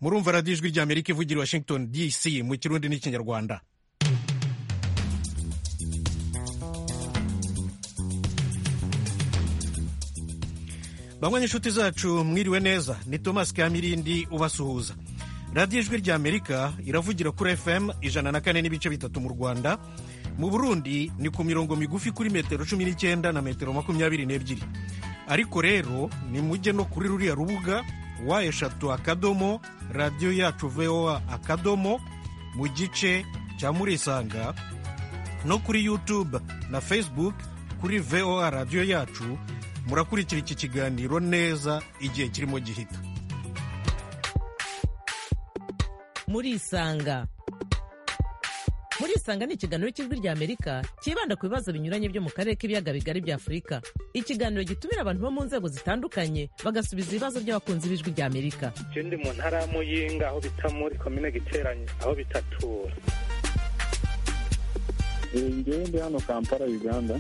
murumva radiyo ijwi ry'amerika ivugira i washington dc mu kirundi n'ikinyarwanda bamwe n'inshuti zacu mwiriwe neza ni thomas kamirindi ubasuhuza radiyo ijwi ry'amerika iravugira kuri fm ijana na kane n'ibice bitatu mu rwanda mu burundi ni ku mirongo migufi kuri metero cumi n'icyenda na metero makumyabiri n'ebyiri ariko rero nimujye no kuri ruriya rubuga wa eshatu akadomo radiyo yacu voa akadomo mu gice cya murisanga no kuri yutube na facebook kuri voa radiyo yacu murakurikira iki kiganiro neza igihe kirimo gihita murisanga murisanga ni ikiganiro cy'ijwi ry'amerika cyibanda ku bibazo binyuranye byo mu karere k'ibiyaga bigari bya afurika ikiganiro gitumira abantu bo mu nzego zitandukanye bagasubiza ibibazo by'abakunzi b'ijwi ry'amerika je ndi mu ntara ya muyinga aho bita muri komine giteranye aho bitatura ngewe ndi hano kampala uganda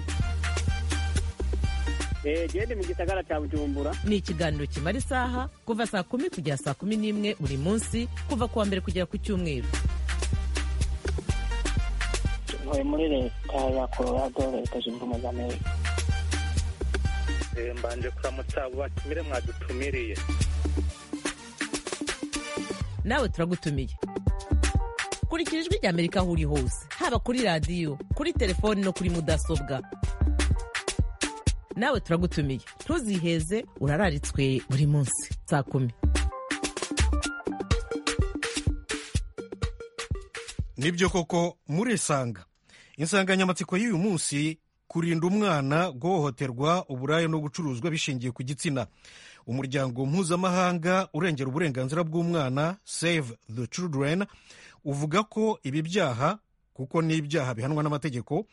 gende mu gisagara cya bujumbura ni ikiganiro kimara isaha kuva saa kumi kugera saa kumi n'imwe buri munsi kuva ku wa mbere kugera ku cyumweru ntuye muri leta ya colorado leta zunze ubumwe za amerika Eh, mbanje kuramutsa abo batumire mwadutumiriye nawe turagutumiye kurikira ijwi ry'amerika aho uri hose haba kuri radiyo kuri telefoni no kuri mudasobwa nawe turagutumiye ntuziheze urararitswe buri munsi saa kumi nibyo koko murisanga insanganyamatsiko y'uyu munsi kurinda umwana guhohoterwa uburaya no gucuruzwa bishingiye ku gitsina umuryango mpuzamahanga urengera uburenganzira bw'umwana save the children uvuga ko ibi byaha kuko ni ibyaha bihanwa n'amategeko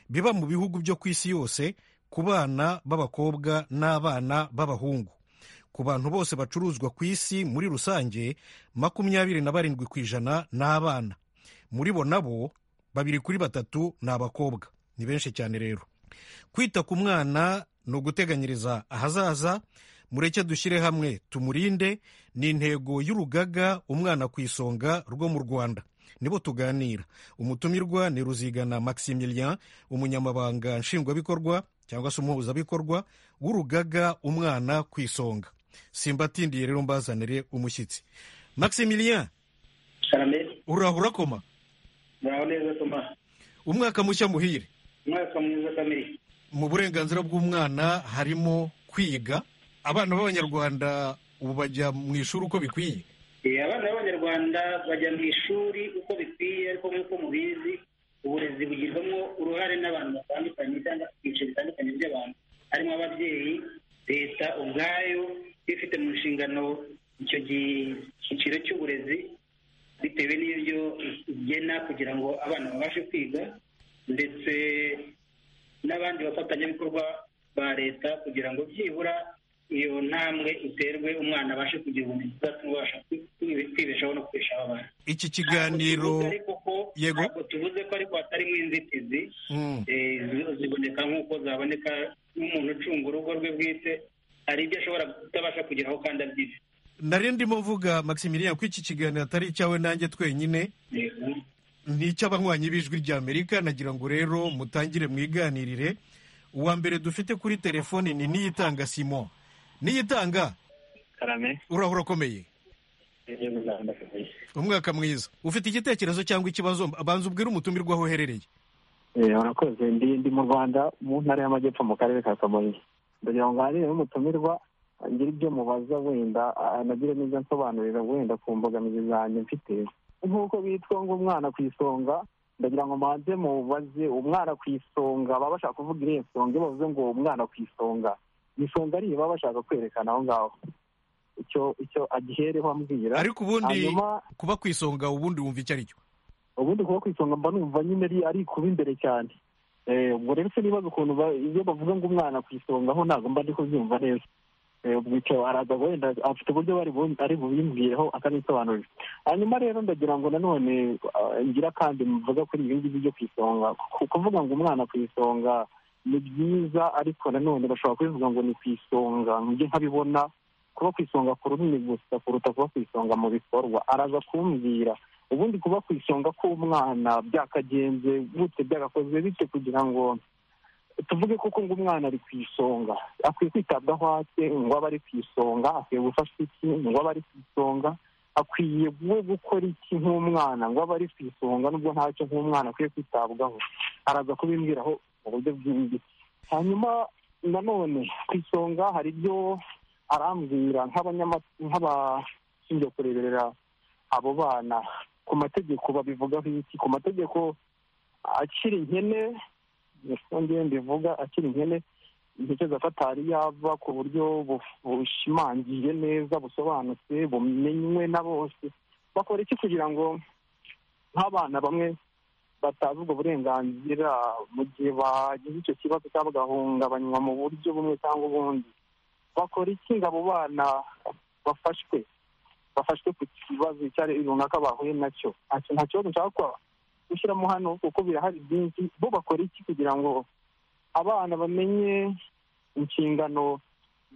biba mu bihugu byo ku isi yose ku bana b'abakobwa n'abana b'abahungu ku bantu bose bacuruzwa ku isi muri rusange makumyabiri na barindwi ku ijana ni abana muri bo nabo babiri kuri batatu ni abakobwa ni benshi cyane rero kwita ku mwana ni uguteganyiriza ahazaza mureke dushyire hamwe tumurinde ni intego y'urugaga umwana ku isonga rwo mu rwanda nibo tuganira umutumirwa ni ruzigana maximilien umunyamabanga nshingwabikorwa cyangwa se umuhuzabikorwa w'urugaga umwana ku isonga simbatindiye rero mbazanire umushyitsi maximilien Shalom. uraho urakoma Muraho neza Thomas. umwaka mushya muhire Umwaka mwiza kamiri. mu burenganzira bw'umwana harimo kwiga abana b'abanyarwanda ubu bajya mu ishuri uko bikwiye Eh, Abana b'Abanyarwanda bajya mu ishuri uko bikwiye ariko nk'uko mubizi uburezi bugirwamo uruhare n'abantu batandukanye cyangwa ibyiciro bitandukanye by'abantu harimo ababyeyi leta ubwayo ifite mu nshingano icyo cyiciro cy'uburezi bitewe n'ibyo igena kugira ngo abana babashe kwiga ndetse n'abandi bafatanyabikorwa ba leta kugira ngo byibura iyo ntambwe iterwe umwana abashe kugira ubumenyi buzatuma abasha kwibeshaho no kubeshaho abana iki kiganiro Ntabwo tuvuze ariko ko- Yego. ntabwo tuvuze ko ariko hatarimo inzitizi Mm. Eh, zo ziboneka nk'uko zaboneka n'umuntu ucunga urugo rwe bwite hari ibyo ashobora kutabasha kugeraho kandi abyifite nari ndimo mvuga maximilien ko iki kiganiro atari icyawe nanjye twenyine Yego. ni icy'abanywanyi b'ijwi ry'amerika nagira ngo rero mutangire mwiganirire uwa mbere dufite kuri telefoni ni niyitanga simon niyitanga karame urahura ukomeye umwaka mwiza ufite igitekerezo cyangwa ikibazo banza ubwire umutumirwa aho uherereye eh urakoze ndi ndi mu rwanda mu ntara y'amajyepfo mu karere ka kamonyi ndagira ngo nganire n'umutumirwa ngira ibyo mubaza wenda anagire neza nsobanurira wenda ku mbogamizi zanjye mfite nk'uko bitwa ngo umwana ku isonga ndagira ngo manze mubaze umwana ku isonga baba bashaka kuvuga iriya nsonga iyo bavuze ngo umwana ku isonga isonga ariyo baba bashaka kwerekana aho ngaho icyo icyo agihereho ambwira ariko ubundi hanyuma kuba ku isonga ubundi wumva icyo ari cyo ubundi kuba ku isonga mba numva nyine ari ari kuba imbere cyane Eh, ubwo rero se nibaza ukuntu ba- iyo bavuga ngo umwana ku isonga ho ntabwo mba ndi kubyumva neza Eh, ubwo icyo araza wenda afite uburyo bari bu- ari bubimbwireho akanisobanurira hanyuma rero ndagira ngo nanone ah, ngira kandi mvuga kuri ibi ngibi byo ku isonga Ku- kuvuga ngo umwana ku isonga ni byiza ariko nanone bashobora kubivuga ngo ni ku isonga njye nkabibona kuba ku isonga ku runini gusa kuruta kuba ku isonga mu bikorwa araza kumbwira ubundi kuba ku isonga k'umwana byakagenze gute byagakozwe bityo kugira ngo tuvuge koko ngo umwana ari ku isonga akwiye kwitabwaho ate ngo abe ari ku isonga akwiye gufashwa iki ngo abe ari ku isonga akwiye we gukora iki nk'umwana ngo abe ari ku isonga nubwo ntacyo nk'umwana akwiye kwitabwaho araza kubimbwiraho mu buryo bwimbitse hanyuma nanone ku isonga hari ibyo arambwira nk'abashinzwe kureberera abo bana ku mategeko babivugaho iki ku mategeko akiri nkene niko ngewe mbivuga akiri nkene intekerezo afata hari yava ku buryo bushimangiye neza busobanutse bumenywe na bose bakora iki kugira ngo nk'abana bamwe batazi ubwo burenganzira mu gihe bagize icyo kibazo cyangwa bagahungabanywa mu buryo bumwe cyangwa ubundi bakora iki ngo abo bana bafashwe bafashwe ku kibazo icyo ari runaka bahuye nacyo nta kibazo nshaka gushyiramo hano kuko birahari byinshi bo bakora iki kugira ngo abana bamenye inshingano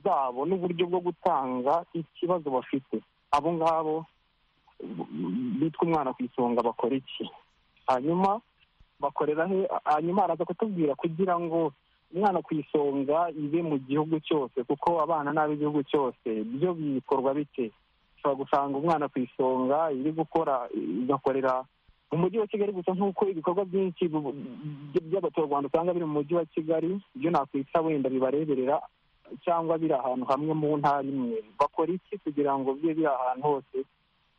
zabo n'uburyo bwo gutanga ikibazo bafite abo ngabo bitwa umwana ku isonga bakora iki hanyuma bakorera he hanyuma araza kutubwira kugira ngo umwana ku isonga ibe mu gihugu cyose kuko abana ni ab'igihugu cyose byo bikorwa bite ushobora gusanga umwana ku isonga iri gukora igakorera mu mujyi wa kigali gusa nk'uko ibikorwa byinshi by'abaturarwanda usanga biri mu mujyi wa kigali ibyo nakwita wenda bibareberera cyangwa biri ahantu hamwe mu ntara imwe bakora iki kugira ngo bibe biri ahantu hose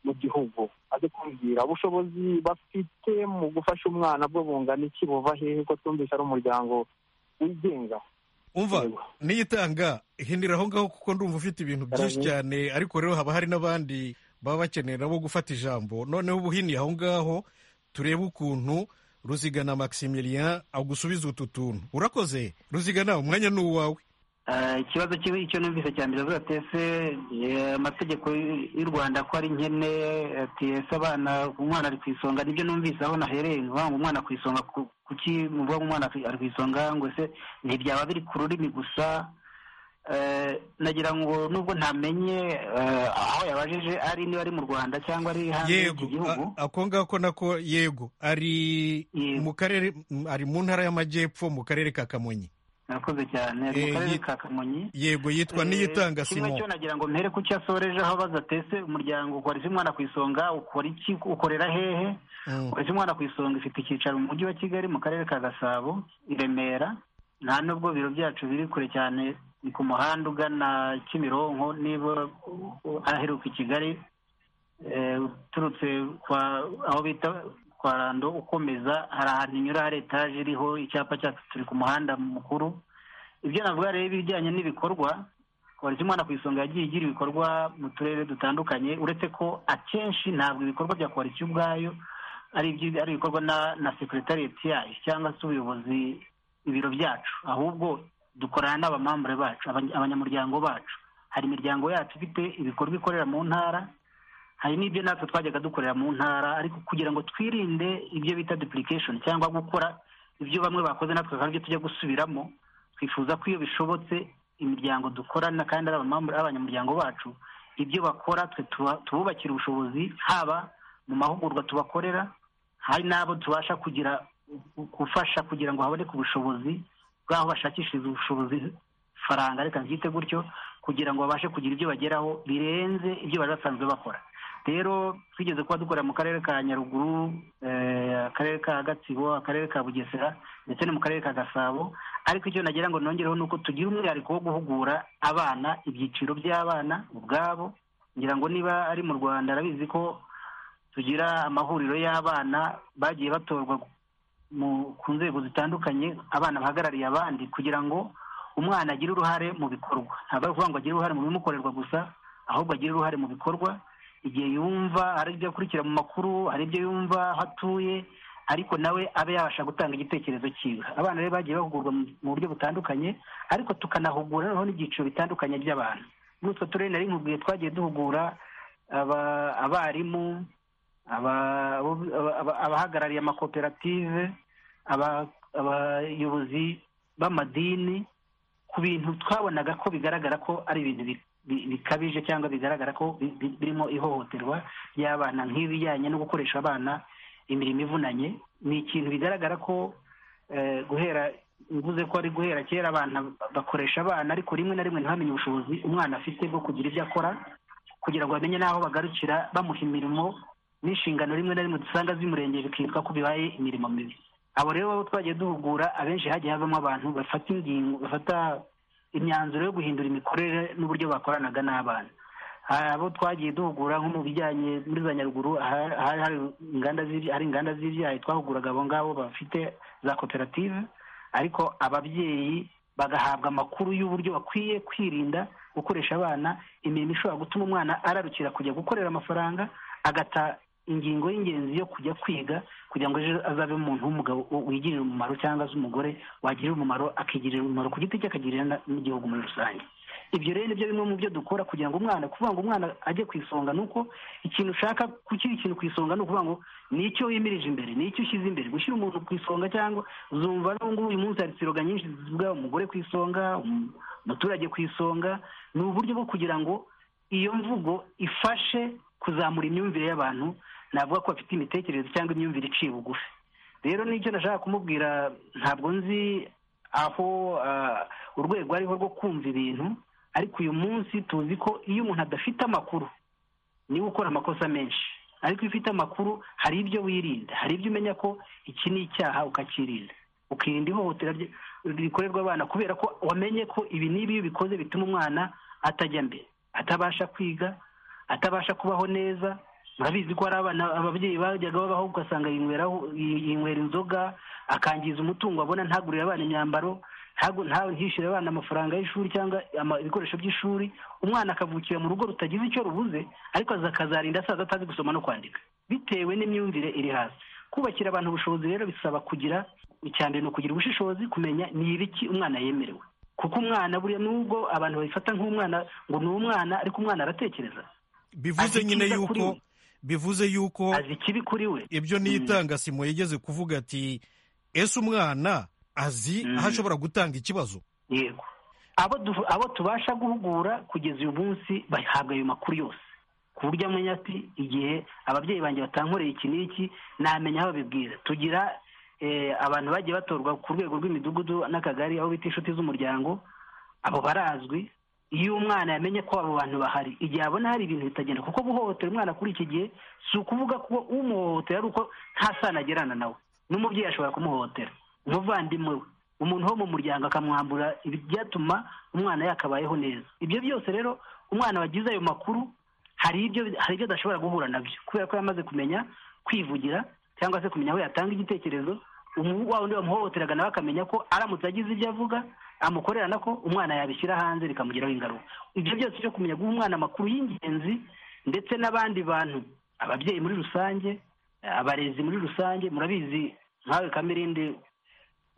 mu gihugu aze kumbwira ubushobozi bafite mu gufasha umwana bwo bungana iki buva hehe ko twumvise ari umuryango wigenga umva niyitanga hindira aho ngaho kuko ndumva ufite ibintu byinshi cyane ariko rero haba hari n'abandi baba bakeneye nabo gufata ijambo noneho ubuhini aho ngaho turebe ukuntu ruzigana maximilien agusubiza utu tuntu urakoze ruzigana umwanya ni uwawe ikibazo kibi icyo numvise cya mbere avuga ese amategeko y'u rwanda ko ari nkene ati ese abana umwana ari ku isonga nibyo numvise aho nahereye ngo umwana ku isonga kuki muvuga ngo umwana ari ku isonga ngo ese ntibyaba biri ku rurimi gusa nagira ngo nubwo ntamenye aho yabajije ari niba ari mu rwanda cyangwa ari hanze y'iki gihugu ako ngako nako yego ari mu karere ari mu ntara y'amajyepfo mu karere ka kamonyi murakoze cyane ari mu karere ka kamonyi yego yitwa niyitanga kimwe cyo nagira ngo mpere ku cyo asoreje aho baza tese umuryango ukora isi umwana ku isonga ukora iki ukorera hehe ukora isi umwana ku isonga ifite icyicaro mu mujyi wa kigali mu karere ka gasabo i remera nta nubwo biro byacu biri kure cyane ni ku muhanda ugana kimironko niba aheruka i kigali uturutse aho bita kwa rando ukomeza hari ahantu inyura hari etaje iriho icyapa cyacu turi ku muhanda mukuru ibyo navuga rero ibijyanye n'ibikorwa polisi umwana ku isonga yagiye igira ibikorwa mu turere dutandukanye uretse ko akenshi ntabwo ibikorwa bya polisi ubwayo ari ibikorwa na sekiriteriyeti yayo cyangwa se ubuyobozi ibiro byacu ahubwo dukorana n'abamambure bacu abanyamuryango bacu hari imiryango yacu ifite ibikorwa ikorera mu ntara hari n'ibyo natwe twajyaga dukorera mu ntara ariko kugira ngo twirinde ibyo bita dupulikesheni cyangwa gukora ibyo bamwe bakoze natwe aribyo tujya gusubiramo twifuza ko iyo bishobotse imiryango dukorana kandi ari abanyamuryango bacu ibyo bakora twe tububakira ubushobozi haba mu mahugurwa tubakorera hari n'abo tubasha kugira gufasha kugira ngo haboneke ubushobozi bw'aho bashakishiriza ubushobozi faranga reka byite gutyo kugira ngo babashe kugira ibyo bageraho birenze ibyo bari basanzwe bakora rero twigeze kuba dukorera mu karere ka nyaruguru akarere ka gatsibo akarere ka bugesera ndetse no mu karere ka gasabo ariko icyo nagira ngo nongereho ni uko tugira umwihariko wo guhugura abana ibyiciro by'abana ubwabo ngira ngo niba ari mu rwanda arabizi ko tugira amahuriro y'abana bagiye batorwa ku nzego zitandukanye abana bahagarariye abandi kugira ngo umwana agire uruhare mu bikorwa ntabwo ari ukuvuga ngo agire uruhare mu bimukorerwa gusa ahubwo agire uruhare mu bikorwa igihe yumva hari ibyo akurikira mu makuru hari ibyo yumva aho atuye ariko nawe abe yabasha gutanga igitekerezo cyiwe abana rero bagiye bahugurwa mu buryo butandukanye ariko tukanahugura noneho n'ibyiciro bitandukanye by'abantu muri utwo turere nari nkubwiye twagiye duhugura abarimu abahagarariye amakoperative abayobozi b'amadini ku bintu twabonaga ko bigaragara ko ari ibintu bi- bikabije cyangwa bigaragara ko bi- bi- birimo ihohoterwa ry'abana nk'ibijyanye no gukoresha abana imirimo ivunanye ni ikintu bigaragara ko eh, guhera mvuze ko ari guhera kera abana bakoresha abana ariko rimwe na rimwe ntibamenye ubushobozi umwana afite bwo kugira ibyo akora kugira ngo bamenye n'aho bagarukira bamuha imirimo n'inshingano rimwe na rimwe dusanga zimurengeye bikitwa ko bibaye imirimo mibi abo rero bo twagiye duhugura abenshi hagiye havamo abantu bafata ingingo bafata imyanzuro yo guhindura imikorere n'uburyo bakoranaga n'abana hari abo twagiye duhugura nko mu bijyanye muri za nyaruguru aha- hari hari inganda z'ibya- hari inganda z'ibyayi twahuguraga abo ngabo bafite za koperative ariko ababyeyi bagahabwa amakuru y'uburyo bakwiye kwirinda gukoresha abana imirimo ishobora gutuma umwana ararukira kujya gukorera amafaranga agata ingingo y'ingenzi yo kujya kwiga kugira ngo ejo azabe umuntu w'umugabo wigirira umumaro cyangwa se umugore wagirira umumaro akigirira umumaro ku giti cye akagirira na- n'igihugu muri rusange ibyo rero nibyo bimwe mu byo dukora kugira ngo umwana kuvuga ngo umwana ajye ku isonga ni uko ikintu ushaka kukiri ikintu ku isonga ni ukuvuga ngo ni icyo wimirije imbere ni icyo ushyize imbere gushyira umuntu ku isonga cyangwa zumva n'ubungubu uyu munsi hari siroga nyinshi zivuga umugore ku isonga um- umuturage ku isonga ni uburyo bwo kugira ngo iyo mvugo ifashe kuzamura imyumvire y'abantu navuga ko bafite imitekerereze cyangwa imyumvire iciye bugufi rero n'icyo nashaka kumubwira ntabwo nzi aho ah, urwego ariho rwo kumva ibintu ariko uyu munsi tuzi ko iyo umuntu adafite amakuru niwe ukora amakosa menshi ariko iyo ufite amakuru hari ibyo wirinda hari ibyo umenya ko iki ni icyaha ukakirinda ukirinda ihohotera rye- rikorerwa abana kubera ko wamenye ko ibi n'ibi iyo ubikoze bituma umwana atajya mbere atabasha kwiga atabasha kubaho neza murabizi ko hari abana ababyeyi bajyaga babaho ugasanga yinyweraho yinywera inzoga akangiza umutungo abona ntagurire abana imyambaro ntagu- nta- ntishyure abana amafaranga y'ishuri cyangwa ama- ibikoresho by'ishuri umwana akavukira mu rugo rutagize icyo rubuze ariko aza- akazarinda asaza atazi gusoma no kwandika bitewe n'imyumvire iri hasi kubakira abantu ubushobozi rero bisaba kugira icya mbere ni ukugira ubushishozi kumenya ni ibiki umwana yemerewe kuko umwana buriya nubwo abantu babifata nk'umwana ngo ni umwana ariko umwana aratekereza bivuze Azi nyine icyiza kuri yuko we. bivuze yuko azi ikibi kuri we ibyo ni itangasimo yigeze kuvuga ati ese umwana azi Mm. aho ashobora gutanga ikibazo yego abo du- abo tubasha guhugura kugeza uyu munsi bahabwa ayo makuru yose ku buryo amenya ati igihe ababyeyi banjye batankoreye iki n'iki namenya aho babibwira tugira eh, abantu bagiye batorwa ku rwego rw'imidugudu n'akagari aho bita inshuti z'umuryango abo barazwi iyo umwana yamenye ko abo bantu bahari igihe abona hari ibintu bitagenda kuko guhohotera umwana kuri iki gihe si ukuvuga ko umuhohotera ari uko nta sano agirana nawe n'umubyeyi ashobora kumuhohotera umuvandimwe we umuntu wo mu muryango akamwambura ibyatuma umwana yakabayeho neza ibyo byose rero umwana wagize ayo makuru hari ibyo hari ibyo adashobora guhura nabyo kubera ko yamaze kumenya kwivugira cyangwa se kumenya aho yatanga igitekerezo umu- wa wundi wamuhohoteraga nawe akamenya ko aramutse agize ibyo avuga amukorera nako umwana yabishyira hanze bikamugiraho ingaruka ibyo byose byo kumenya guha umwana amakuru y'ingenzi ndetse n'abandi bantu ababyeyi muri rusange abarezi muri rusange murabizi nkawe kamirindi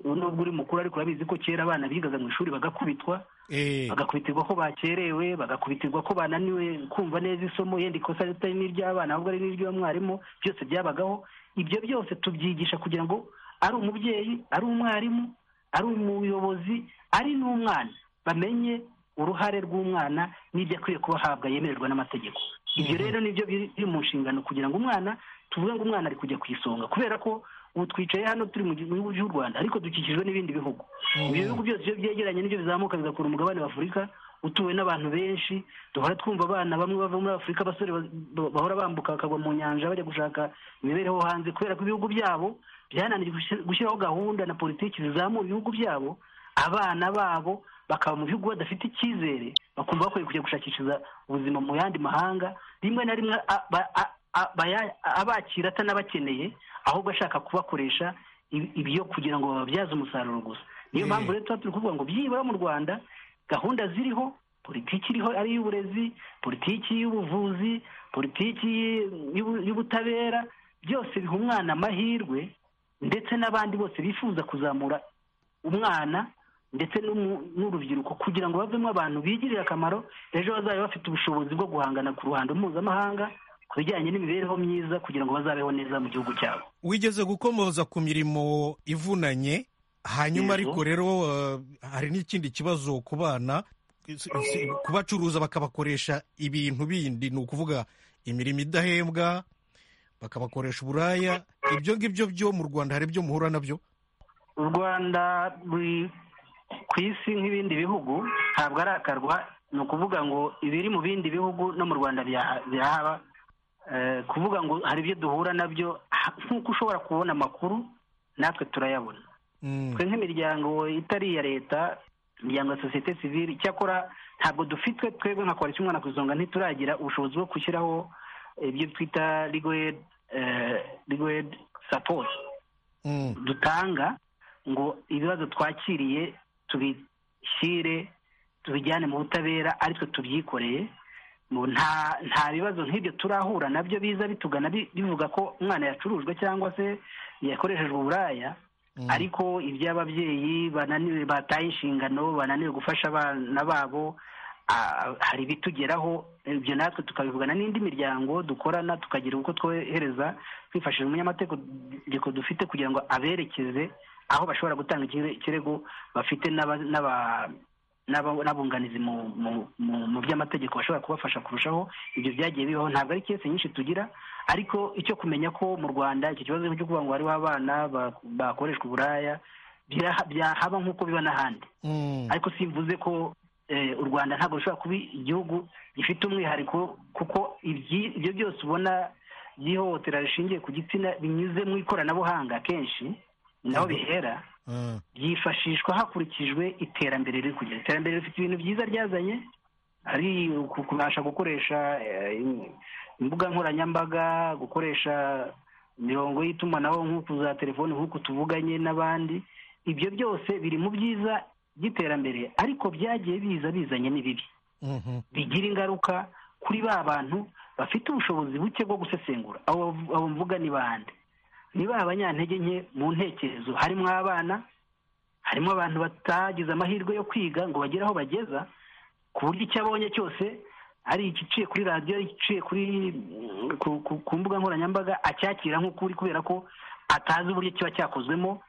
nubwo uri mukuru ariko urabizi ko kera abana bigaga mu ishuri bagakubitwa Eh, bagakubitirwa ko bakerewe bagakubitirwa ko bananiwe kumva neza isomo yenda ikosa ritari n'iry'abana ahubwo ari n'iry'umwarimu byose byabagaho ibyo byose tubyigisha kugira ngo ari umubyeyi ari umwarimu ari umuyobozi ari n'umwana bamenye uruhare rw'umwana n'ibyo akwiye kuba ahabwa yemererwa n'amategeko ibyo rero nibyo biri biri mu nshingano kugira ngo umwana tuvuge ngo umwana ari kujya ku isonga kubera ko ubu twicaye hano turi mu gihugu cy'u rwanda ariko dukikijwe n'ibindi bihugu ibyo bihugu byose iyo byegeranye nibyo bizamuka bigakura umugabane w'afurika utuwe n'abantu benshi duhora twumva abana bamwe bava muri afurika abasore ba- ba- bahora bambuka bakagwa mu nyanja bajya gushaka imibereho hanze kubera ko ibihugu byabo byananiye gushi- gushyiraho gahunda na politiki zizamura ibihugu byabo abana babo bakaba mu bihugu badafite icyizere bakumva bakwiye kujya gushakishiza ubuzima mu yandi mahanga rimwe na rimwe a- ba- a- a- baya- abakira atanabakeneye ahubwo ashaka kubakoresha ibi- ibyo kugira ngo bababyaze umusaruro gusa niyo Mm. mpamvu rero tuba turi kuvuga ngo byibura mu rwanda gahunda ziriho politiki iriho ari iy'uburezi politiki y'ubuvuzi politiki y'ubu- y'ubutabera byose biha umwana amahirwe ndetse n'abandi bose bifuza kuzamura umwana ndetse n'umu- n'urubyiruko kugira ngo bavemo abantu bigirire akamaro ejo bazabe bafite ubushobozi bwo guhangana ku ruhando mpuzamahanga ku bijyanye n'imibereho myiza kugira ngo bazabeho neza mu gihugu cyabo wigeze gukomoza ku mirimo ivunanye hanyuma Yego. ariko rero eh, hari n'ikindi kibazo ku bana kubacuruza bakabakoresha ibintu bindi ni ukuvuga imirimo idahembwa bakabakoresha uburaya ibyo ngibyo byo mu rwanda hari ibyo muhura nabyo u rwanda ruri ku isi nk'ibindi bihugu ntabwo arakarwa ni ukuvuga ngo ibiri mu bindi bihugu no mu rwanda bihaba kuvuga ngo hari ibyo duhura nabyo nk'uko ushobora kubona amakuru natwe turayabona twe nk'imiryango itari iya leta imiryango ya sosiyete sivile icyakora ntabwo dufitwe twebwe nka koalisiyo umwana ku isonga ntituragira ubushobozi bwo gushyiraho ibyo twita rigwedi sapoti dutanga ngo ibibazo twakiriye tubishyire tubijyane mu butabera aritwe tubyikoreye nta bibazo nk'ibyo turahura nabyo biza bitugana bivuga ko umwana yacurujwe cyangwa se yakoreshejwe uburaya ariko iby'ababyeyi bananiwe bataye inshingano bananiwe gufasha abana babo hari ibitugeraho ibyo natwe tukabivugana n'indi miryango dukorana tukagira uko twohereza twifashishije umunyamategeko dufite kugira ngo aberekeze aho bashobora gutanga ikirego bafite n'abunganizi mu by'amategeko bashobora kubafasha kurushaho ibyo byagiye bibaho ntabwo ari kese nyinshi tugira ariko icyo kumenya ko mu rwanda icyo kibazo cyo kuvuga ngo hariho abana bakoreshwa uburaya byahaba nk'uko biba n'ahandi ariko simvuze ko u rwanda ntabwo rushobora kuba igihugu gifite umwihariko kuko ibyo byose ubona by'ihohotera rishingiye ku gitsina binyuze mu ikoranabuhanga kenshi naho bihera byifashishwa hakurikijwe iterambere riri kugera iterambere rifite ibintu byiza ryazanye ari kubasha gukoresha imbuga nkoranyambaga gukoresha imirongo y'itumanaho nk'uku za telefoni nk'uku tuvuganye n'abandi ibyo byose biri mu byiza by'iterambere ariko byagiye biza bizanye n'ibibi bigira ingaruka kuri ba bantu bafite ubushobozi buke bwo gusesengura abo mvuga ni bande niba abanyantege nke mu ntekerezo harimo abana harimo abantu batagize amahirwe yo kwiga ngo bagere aho bageza ku buryo icyo abonye cyose ari igiciye kuri radiyo igiciye ku mbuga nkoranyambaga acyakira nk'ukuri kubera ko atazi uburyo kiba cyakozwemo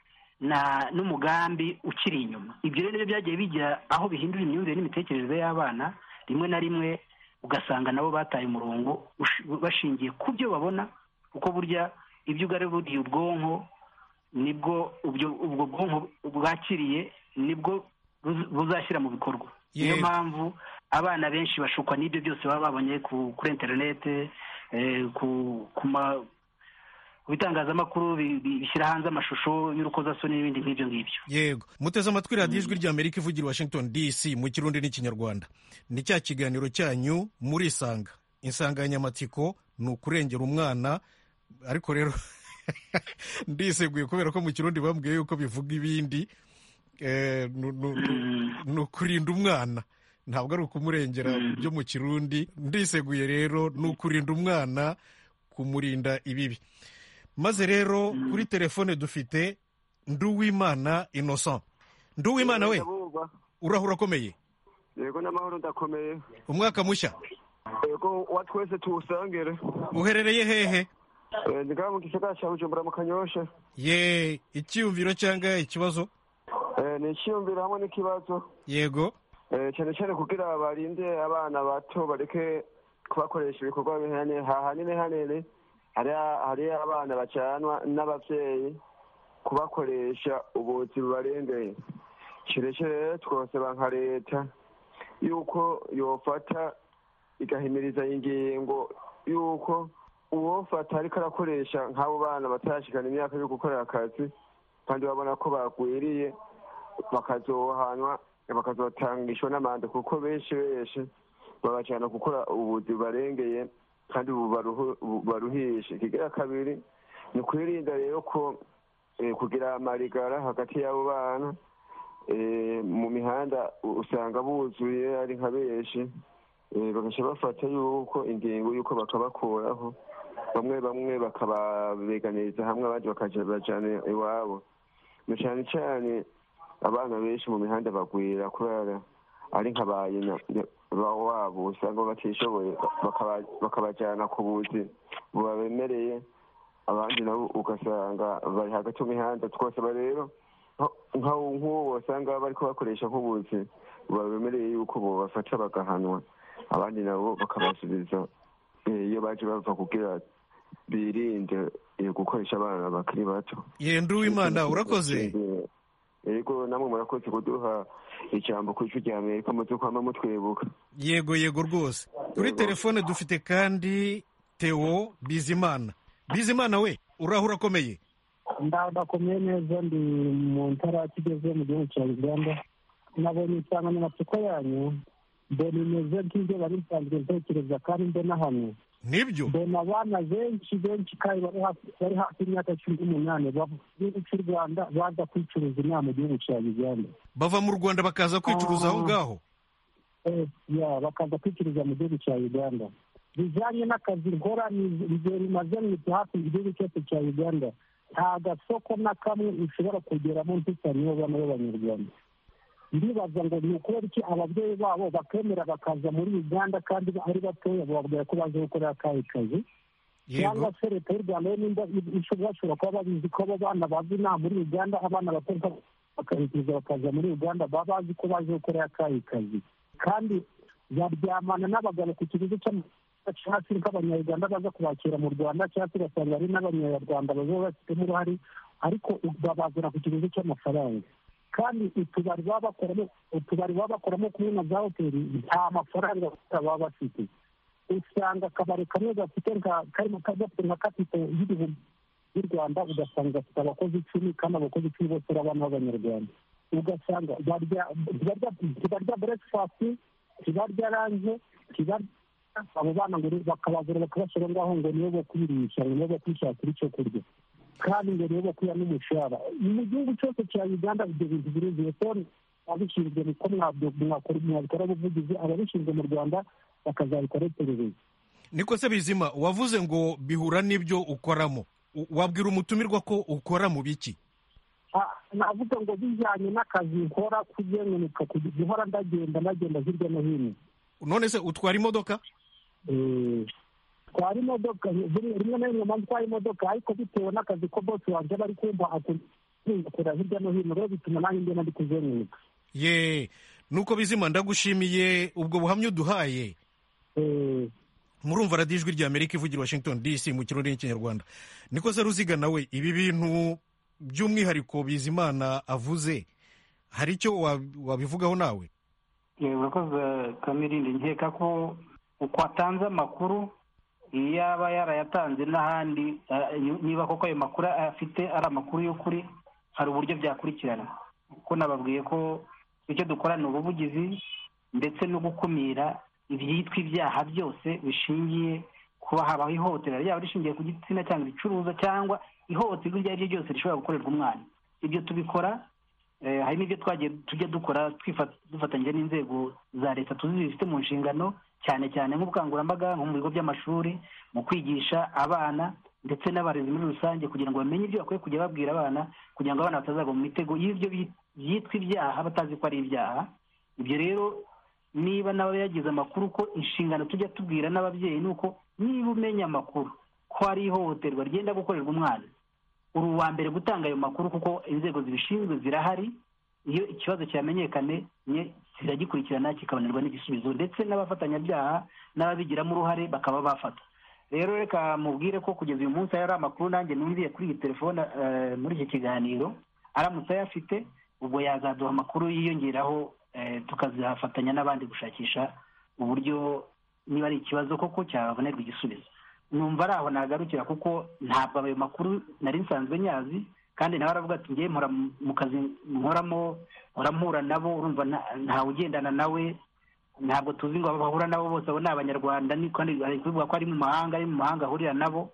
n'umugambi ukiri inyuma ibyo rero byagiye bijya aho bihindura imyumvire n'imitekerereze y'abana rimwe na rimwe ugasanga nabo bataye umurongo bashingiye ku byo babona kuko burya ibyo ugaruriye ubwonko nibwo ubwo bwonko bwakiriye nibwo buzashyira mu bikorwa niyo mpamvu abana benshi bashukwa n'ibyo byose baba babonye kuri interinete ku ma ibitangazamakuru bishyira hanze amashusho y'urukozasoni n'ibindi nk'ibyo ngibyo yego muteze amatwi radiyo ijwi rya amerika ivugira i washington dc mu kirundi n'ikinyarwanda ni cya kiganiro cyanyu murisanga insanganyamatsiko ni ukurengera umwana ariko rero ndiseguye kubera ko mu kirundi bambwiye yuko bivuga ibindi ni ukurinda umwana ntabwo ari ukumurengera byo mu kirundi ndiseguye rero ni ukurinda umwana kumurinda ibibi maze rero kuri telefone dufite nduwimana innocent nduwimana we urahura akomeye yego n'amahoro ndakomeye umwaka mushya yego wa twese tuwusangire uherereye hehe ni ngaha mu gisagara cya bujumbura mu kanyosha ye icyiyumviro cyangwa ikibazo ni icyiyumviro hamwe n'ikibazo yego cyane cyane kugira barinde abana bato bareke kubakoresha ibikorwa hanini hanini hari abana bacanwa n'ababyeyi kubakoresha ubuzi bubarengeye kirekire rero twosaba nka leta yuko yofata igahimiriza ingingo yuko uwofata ariko arakoresha nk'abo bana batashikana imyaka yo gukorera akazi kandi babona ko bagwiriye bakazohanwa bakazotangishwa n'amande kuko benshi benshi babajyana gukora ubuzi barengeye kandi baruhishe ikigira kabiri ni ukwirinda rero ko kugira amarigara hagati y'abo bana mu mihanda usanga buzuye ari nka benshi bagashya bafata yuko ingingo y'uko bakabakuraho bamwe bamwe bakababeganiza hamwe abandi bakajyana iwabo cyane cyane abana benshi mu mihanda bagwira kubera ari nka ba nyina wabo usanga batishoboye bakabajyana ku buzi bubabemereye abandi nabo ugasanga bari hagati mu mihanda twose rero nk'uwo basanga bari kubakoresha nk'ubuzi babemereye yuko bafata bagahanwa abandi nabo bakabasubiza eh, iyo baje bava kugira birinde eh, gukoresha abana bakiri bato yenda uwimana urakoze yego namwe murakoze kuduha ijambo ku ijwi rya amerika mutukwama mutwibuka yego yego rwose kuri telefone dufite kandi theo bizimana bizimana we uraho urakomeye ndakomeye neza ndi mu ntara kigeze mu gihugu cya uganda nabonye insanganyamatsiko yanyu mbona imeze nk'ibyo bari nsanzwe ntekereza kandi mbona hano nibyo mbona abana benshi benshi kandi bari hafi bari hafi y'imyaka cumi n'umunani bava mu gihugu cy'u rwanda baza kwicuruza inaha mu gihugu cya uganda bava mu rwanda bakaza kwicuruza aho ngaho Eh, ya bakaza kwicururiza mu gihugu cya uganda bijyanye n'akazi nkora ni- igihe rimaze mu gihe hafi mu gihugu cyose cya uganda nta gasoko na kamwe ushobora kugeramo ntisanyeho bano b'abanyarwanda ndibaza ngo ni ukubera iki ababyeyi babo bakemera bakaza muri uganda kandi ari batoya bababwira ko baje gukorera akahe kazi cyangwa yego se leta y'u rwanda yo nimba ishobora bashobora kuba babizi ko abo bana bava inaha muri uganda abana batoya bakabikuza bakaza muri uganda baba bazi ko baje gukorera akahe kazi kandi baryamana n'abagabo ku kiguzi cy'amafaranga cyangwa se abanyarwanda baza kubakira mu rwanda cyangwa se ugasanga hari n'abanyarwanda baba bafitemo uruhare ariko babazana ku kiguzi cy'amafaranga kandi utubari baba bakoramo utubari baba bakoramo kumwe na za hoteli nta mafaranga baba bafite usanga akabari kamwe gafite nka karimo gafite nka kapito y'ibihumbi y'u rwanda ugasanga gafite abakozi icumi kandi abakozi icumi bose ari abana b'abanyarwanda ugasanga barya barya barya burekifasiti ntibarya ranje ntibarya abo bana ngo ni- bakabagura bakabashyira ngaho ngo nibo bo kwirisha ngo nibo bo kwishakira icyo kurya kandi ngo nibo bo kuya n'umushahara mu gihugu cyose cya uganda ibyo bintu biruzuye so ababishinzwe niko mwabyo- mwakora mwabikora ubuvugizi ababishinzwe mu rwanda bakazabikora iperereza niko se bizima wavuze ngo bihura n'ibyo ukoramo U- wabwira umutumirwa ko ukora mu biki Ah, navuga ngo bijyanye n'akazi nkora kugenuka kugeza ihora ndagenda ndagenda hirya no hino none se utwara imodoka Eh, twara imodoka buri- rimwe na rimwe mpamvu twara imodoka ariko bitewe n'akazi ko bosi wanjye bari kumva akora hirya no hino rero bituma nanjye ngenda ndi kuzenguruka ye nuko bizima ndagushimiye ubwo buhamya uduhaye Eh, murumva radiyo ijwi rya amerika ivugira washington dc mu kirori n'ikinyarwanda niko se ruziga nawe ibi bintu by'umwihariko bizimana avuze hari icyo wa- wabivugaho nawe Eh, urakoze kamirindi nkeka ko uko atanze amakuru iyo aba yarayatanze n'ahandi eh, niba koko ayo makuru afite ari amakuru y'ukuri hari uburyo byakurikirana kuko nababwiye ko icyo dukora ni ubuvugizi ndetse no gukumira ibyitwa ibyaha byose bishingiye kuba habaho ihohotera ryaba rishingiye ku gitsina cyangwa ibicuruza cyangwa ihohoterwa iryo ari ryo ryose rishobora gukorerwa umwana ibyo tubikora Eh, hari n'ibyo twagiye tujya dukora twifa- dufatanyije n'inzego za leta tuzi zifite mu nshingano cyane cyane nk'ubukangurambaga nko mu bigo by'amashuri mu kwigisha abana ndetse n'abarezi muri rusange kugira ngo bamenye ibyo bakwiye kujya babwira abana kugira ngo abana batazagwa mu mitego y'ibyo bi- byitwa ibyaha batazi ko ari ibyaha ibyo rero niba nawe yagize amakuru ko inshingano tujya tubwira n'ababyeyi ni uko niba umenya amakuru ko hari ihohoterwa ryenda gukorerwa umwana uri uwa mbere gutanga ayo makuru kuko inzego zibishinzwe zirahari iyo ikibazo cyamenyekanye nye ziragikurikirana kikabonerwa n'igisubizo ndetse n'abafatanyabyaha n'ababigiramo uruhare bakaba bafata rero reka mubwire ko kugeza uyu munsi hari amakuru nanjye numviye kuri iyi telefone eh, muri iki kiganiro aramutse ayafite ubwo yazaduha amakuru yiyongeraho eh, tukazafatanya n'abandi gushakisha uburyo niba ari ikibazo koko cyabonerwa igisubizo numva ari aho nagarukira kuko ntabwo ayo makuru nari nsanzwe nyazi kandi nawe aravuga ati ngewe mpora mu- mu kazi nkoramo mpora mpura nabo urumva nta- ntawe ugendana nawe ntabwo tuzi ngo abahura nabo bose abo ni abanyarwanda ni kandi ari kubivuga ko ari mu mahanga ari mu mahanga ahurira nabo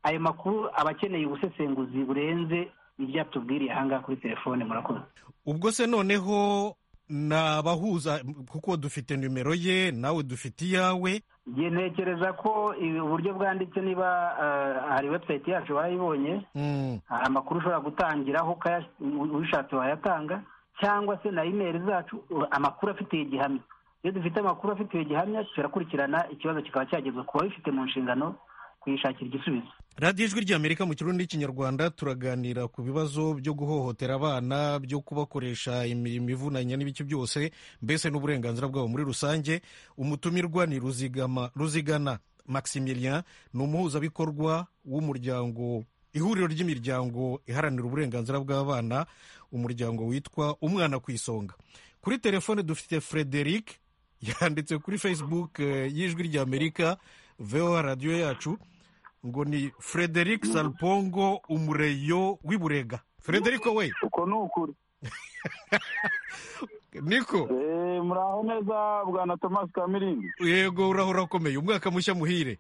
ayo makuru aba akeneye ubusesenguzi burenze ibyatubwiriye ahangaha kuri telefone murakoze ubwo se noneho nabahuza kuko dufite nimero ye nawe dufite iyawe Nge ntekereza ko ibi- uburyo bwanditse niba eh, hari website yacu barayibonye Mm, hari amakuru ushobora gutangiraho ukaya- ubishatse wayatanga cyangwa se na imeri zacu u- amakuru afitiye igihamya iyo dufite amakuru afitiye igihamya turakurikirana ikibazo kikaba cyagezwa ku babifite mu nshingano kuyishakira igisubizo radiyo ijwi ry'amerika mu kirundi n'ikinyarwanda turaganira ku bibazo byo guhohotera abana byo kubakoresha imirimo ivunanye n'ibice byose mbese n'uburenganzira bwabo muri rusange umutumirwa ni ruzigama ruzigana maximilien ni umuhuzabikorwa w'umuryango ihuriro ry'imiryango iharanira uburenganzira bw'abana umuryango witwa umwana ku isonga kuri telefone dufite frederic yanditse kuri facebook y'ijwi ry'amerika veho radiyo yacu ngo ni frederic salpongo umureyo w'iburega frederic we uko ni ukuri niko muraho neza bwana tomasi kamirindi yego urahora ukomeye umwaka mushya muhire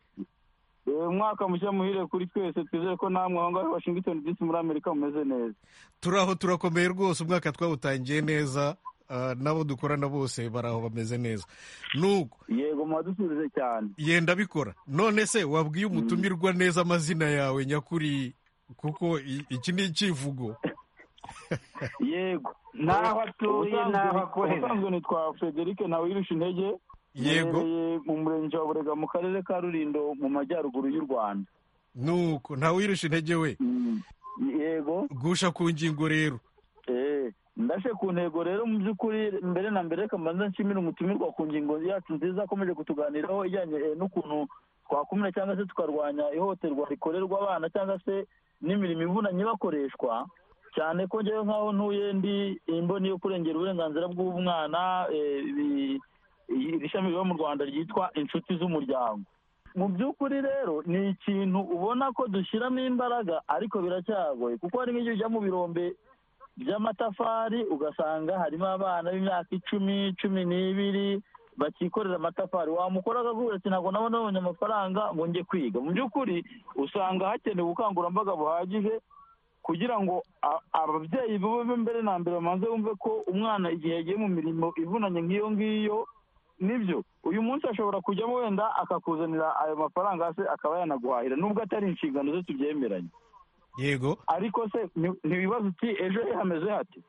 umwaka mushya muhire kuri twese twizere ko namwe aho ngaho washingitoni disi muri amerika mumeze neza turaho turakomeye rwose umwaka twawutangiye neza nabo dukorana bose baraho bameze neza nuko yego mwadusubije cyane yenda bikora none se wabwiye umutumirwa neza amazina yawe nyakuri kuko iki ni icyivugo yego n'aho atuye n'aho akorera ubusanzwe nitwa frederic nawe yirusha intege yego Mbereye mu murenge wa burega mu karere ka rurindo mu majyaruguru y'u rwanda nuko ntawe wirusha intege we Mm, yego gusha ku ngingo rero eh, ndashe ku ntego rero mu by'ukuri mbere na mbere kamanza nshimira umutumirwa ku ngingo yacu nziza akomeje kutuganiraho ijyanye eh, n'ukuntu twakumira cyangwa se tukarwanya ihohoterwa rikorerwa abana cyangwa se n'imirimo ivunanye bakoreshwa cyane ko njyewe nk'aho ntuye ndi imboni yo kurengera uburenganzira bw'umwana eh, bi- i- iri shami riba mu rwanda ryitwa inshuti z'umuryango mu by'ukuri rero ni ikintu ubona ko dushyiramo imbaraga ariko biracyagoye kuko hari nk'igihe ujya mu birombe by'amatafari ugasanga harimo abana b'imyaka icumi cumi n'ibiri bakikorera amatafari wamukora akaguha ati ntabwo nabona nabonye amafaranga ngo njye kwiga mu by'ukuri usanga hakenewe ubukangurambaga buhagije kugira ngo a- ababyeyi babe mbere na mbere bamanze bumve ko umwana igihe yagiye mu mirimo ivunanye nk'iyo ngiyo nibyo uyu munsi ashobora kujyamo wenda akakuzanira ayo mafaranga se akaba yanaguhahira nubwo atari inshingano ze tubyemeranye yego ariko se ni- ntiwibaza uti ejo he hameze hate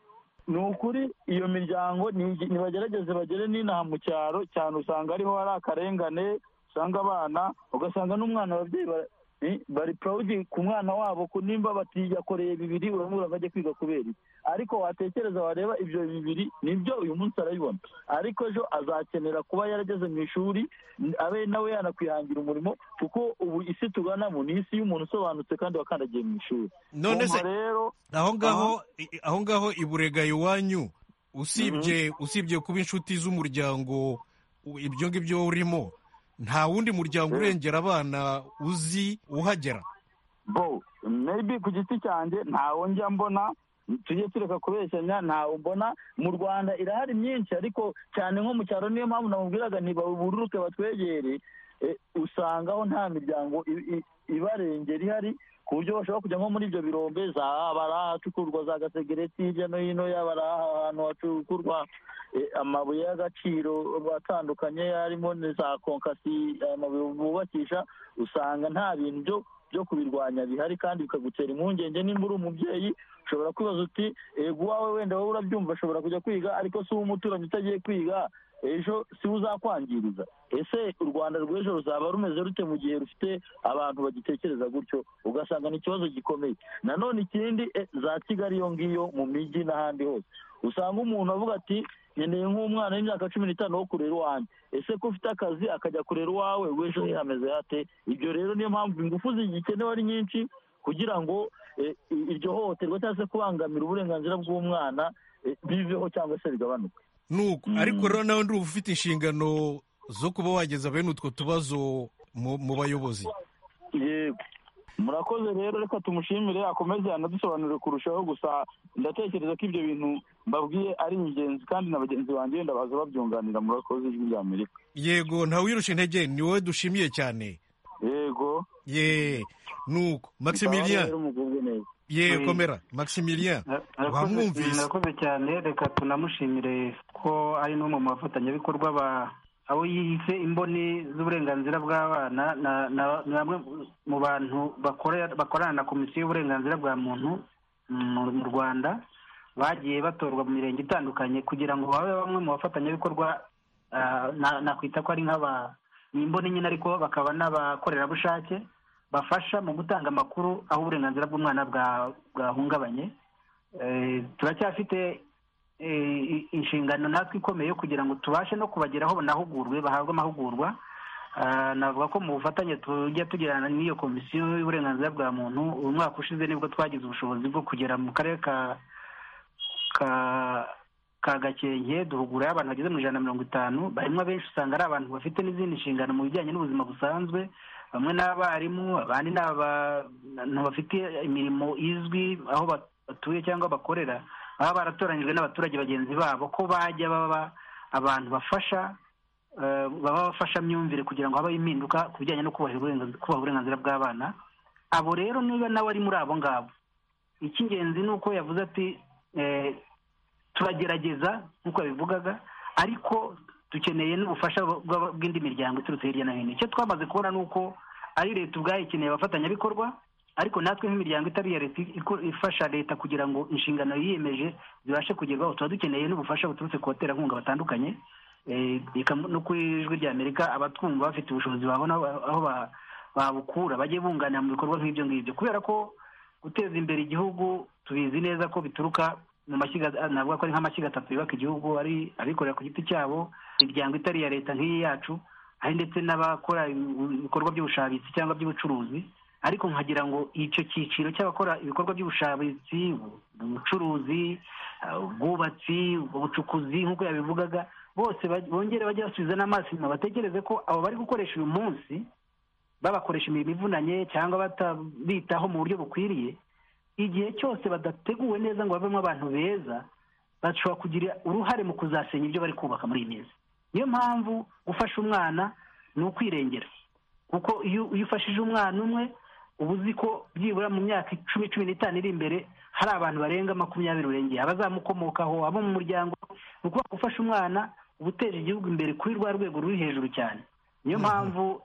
ni ukuri iyo miryango ni- nibagerageze bagere n'inaha mu cyaro cyane usanga ariho hari akarengane usanga abana ugasanga n'umwana ababyeyi ba- i- bari purawudi ku mwana wabo ku nimba bati yakoreye bibiri uramubura ngo ajye kwiga kubera iki ariko watekereza wareba ibyo bibiri nibyo uyu munsi arabibona ariko ejo azakenera kuba yarageze mu ishuri abe nawe yanakwihangira umurimo kuko ubu isi tuganamo ni isi y'umuntu usobanutse kandi wakandagiye mu ishuri none se Umva rero aho ngaho i- aho ngaho iburega iwanyu usibye usibye kuba inshuti z'umuryango u- ibyo ngibyo urimo nta wundi muryango urengera abana uzi uhagera bo maybe ku giti cyanjye ntawo njya mbona tujye tureka kubeshyanya ntawo mbona mu rwanda irahari myinshi ariko cyane nko mu cyaro niyo mpamvu namubwiraga ntibabururuke batwegere eh, usanga aho nta miryango i- i- ibarengera ihari ku buryo bashobora kujya nko muri ibyo birombe za bari ahacukurwa za gasegereti hirya no hino yaba ari ahantu hacukurwa eh, amabuye y'agaciro atandukanye harimo na za konkasi amabuye bubakisha usanga nta bintu byo byo kubirwanya bihari kandi bikagutera impungenge nimba uri umubyeyi ushobora kwibaza uti ego uwawe wenda wowe urabyumva ashobora kujya kwiga ariko si umuturanyi utagiye kwiga ejo si we uzakwangiriza ese u rwanda rw'ejo ruzaba rumeze rute mu gihe rufite abantu bagitekereza gutyo ugasanga ni ikibazo gikomeye nanone ikindi eh, za kigali iyo ngiyo mu mijyi n'ahandi hose usanga umuntu avuga ati nkeneye nk'umwana w'imyaka cumi n'itanu wo kurera iwanjye ese ko ufite akazi akajya kurera uwawe w'ejo he hameze hate ibyo rero niyo mpamvu ingufu zigikenewe ari nyinshi kugira ngo eh, i- iryo hohoterwa cyangwa se kubangamira uburenganzira bw'umwana eh, biveho cyangwa se bigabanuke nuko ariko rero nawe ndumva ufite inshingano zo kuba wageza bene utwo tubazo mu mu bayobozi yego murakoze rero reka tumushimire akomeze anadusobanurire kurushaho gusa ndatekereza ko ibyo bintu mbabwiye ari ingenzi kandi na bagenzi banjye wenda baza babyunganira murakoze ijwi rya amerika yego ntawe wirusha intege ni wowe dushimiye cyane yego ye nuko maximilien rero mugubwe neza ye Mm. komera maximilien wamwumvise murakoze cyane reka tunamushimire ko ari n'umwe mu bafatanyabikorwa ba abo yiyise imboni z'uburenganzira bw'abana na- na- ni bamwe mu bantu bakorera- bakorana na komisiyo y'uburenganzira bwa muntu mu mu rwanda bagiye batorwa mu mirenge itandukanye kugira ngo babe bamwe mu bafatanyabikorwa ah, na- nakwita ko ari nk'aba ni imboni nyine ariko bakaba n'abakorerabushake bafasha mu gutanga amakuru aho uburenganzira bw'umwana bwahungabanye turacyafite inshingano natwe ikomeye kugira ngo tubashe no kubageraho banahugurwe bahabwe amahugurwa navuga ko mu bufatanye tujya tugirana n'iyo komisiyo y'uburenganzira bwa muntu uyu mwaka ushize nibwo twagize ubushobozi bwo kugera mu karere ka gakenke duhugura abantu bageze mu ijana na mirongo itanu barimo abenshi usanga ari abantu bafite n'izindi nshingano mu bijyanye n'ubuzima busanzwe bamwe n'abarimu abandi ni abantu bafite imirimo izwi aho batuye cyangwa bakorera baba baratoranyijwe n'abaturage bagenzi babo ko bajya baba abantu bafasha baba bafashamyumvire kugira ngo habeho impinduka ku bijyanye no kubaha uburenganzira bw'abana abo rero niba nawe ari muri abo ngabo icy'ingenzi ni uko yavuze ati turagerageza nk'uko yabivugaga ariko dukeneye n'ubufasha bw'indi miryango iturutse hirya no hino icyo twamaze kubona ni uko ari leta ubwayo ikeneye abafatanyabikorwa ariko natwe nk'imiryango itari iya leta ifasha leta kugira ngo inshingano yiyemeje zibashe kugerwaho tuba dukeneye n'ubufasha buturutse ku baterankunga batandukanye no ku ijwi rya amerika abatwumva bafite ubushobozi babona aho babukura bajye bunganira mu bikorwa nk'ibyo ngibyo kubera ko guteza imbere igihugu tubizi neza ko bituruka mu mashyiga navuga ko ari nk'amashyiga atatu yubaka igihugu ari abikorera ku giti cyabo imiryango itari iya leta nk'iyi yacu hari ndetse n'abakora ibikorwa by'ubushabitsi cyangwa by'ubucuruzi ariko nkagira ngo icyo cyiciro cy'abakora ibikorwa by'ubushabitsi ubucuruzi ubwubatsi ubucukuzi nk'uko yabivugaga bose bongere bajye basubiza n'amaso inyuma bategereze ko abo bari gukoresha uyu munsi babakoresha imirimo ivunanye cyangwa batabitaho mu buryo bukwiriye igihe cyose badateguwe neza ngo bavemo abantu beza bashobora kugira uruhare mu kuzasenya ibyo bari kubaka muri iyi minsi niyo mpamvu gufasha umwana ni ukwirengera kuko iyo ufashije umwana umwe uba uzi ko byibura mu myaka icumi cumi n'itanu iri imbere hari abantu barenga makumyabiri urengeye abazamukomokaho abo mu muryango ni ukuvuga gufasha umwana uba uteje igihugu imbere kuri rwa rwego ruri hejuru cyane niyo mpamvu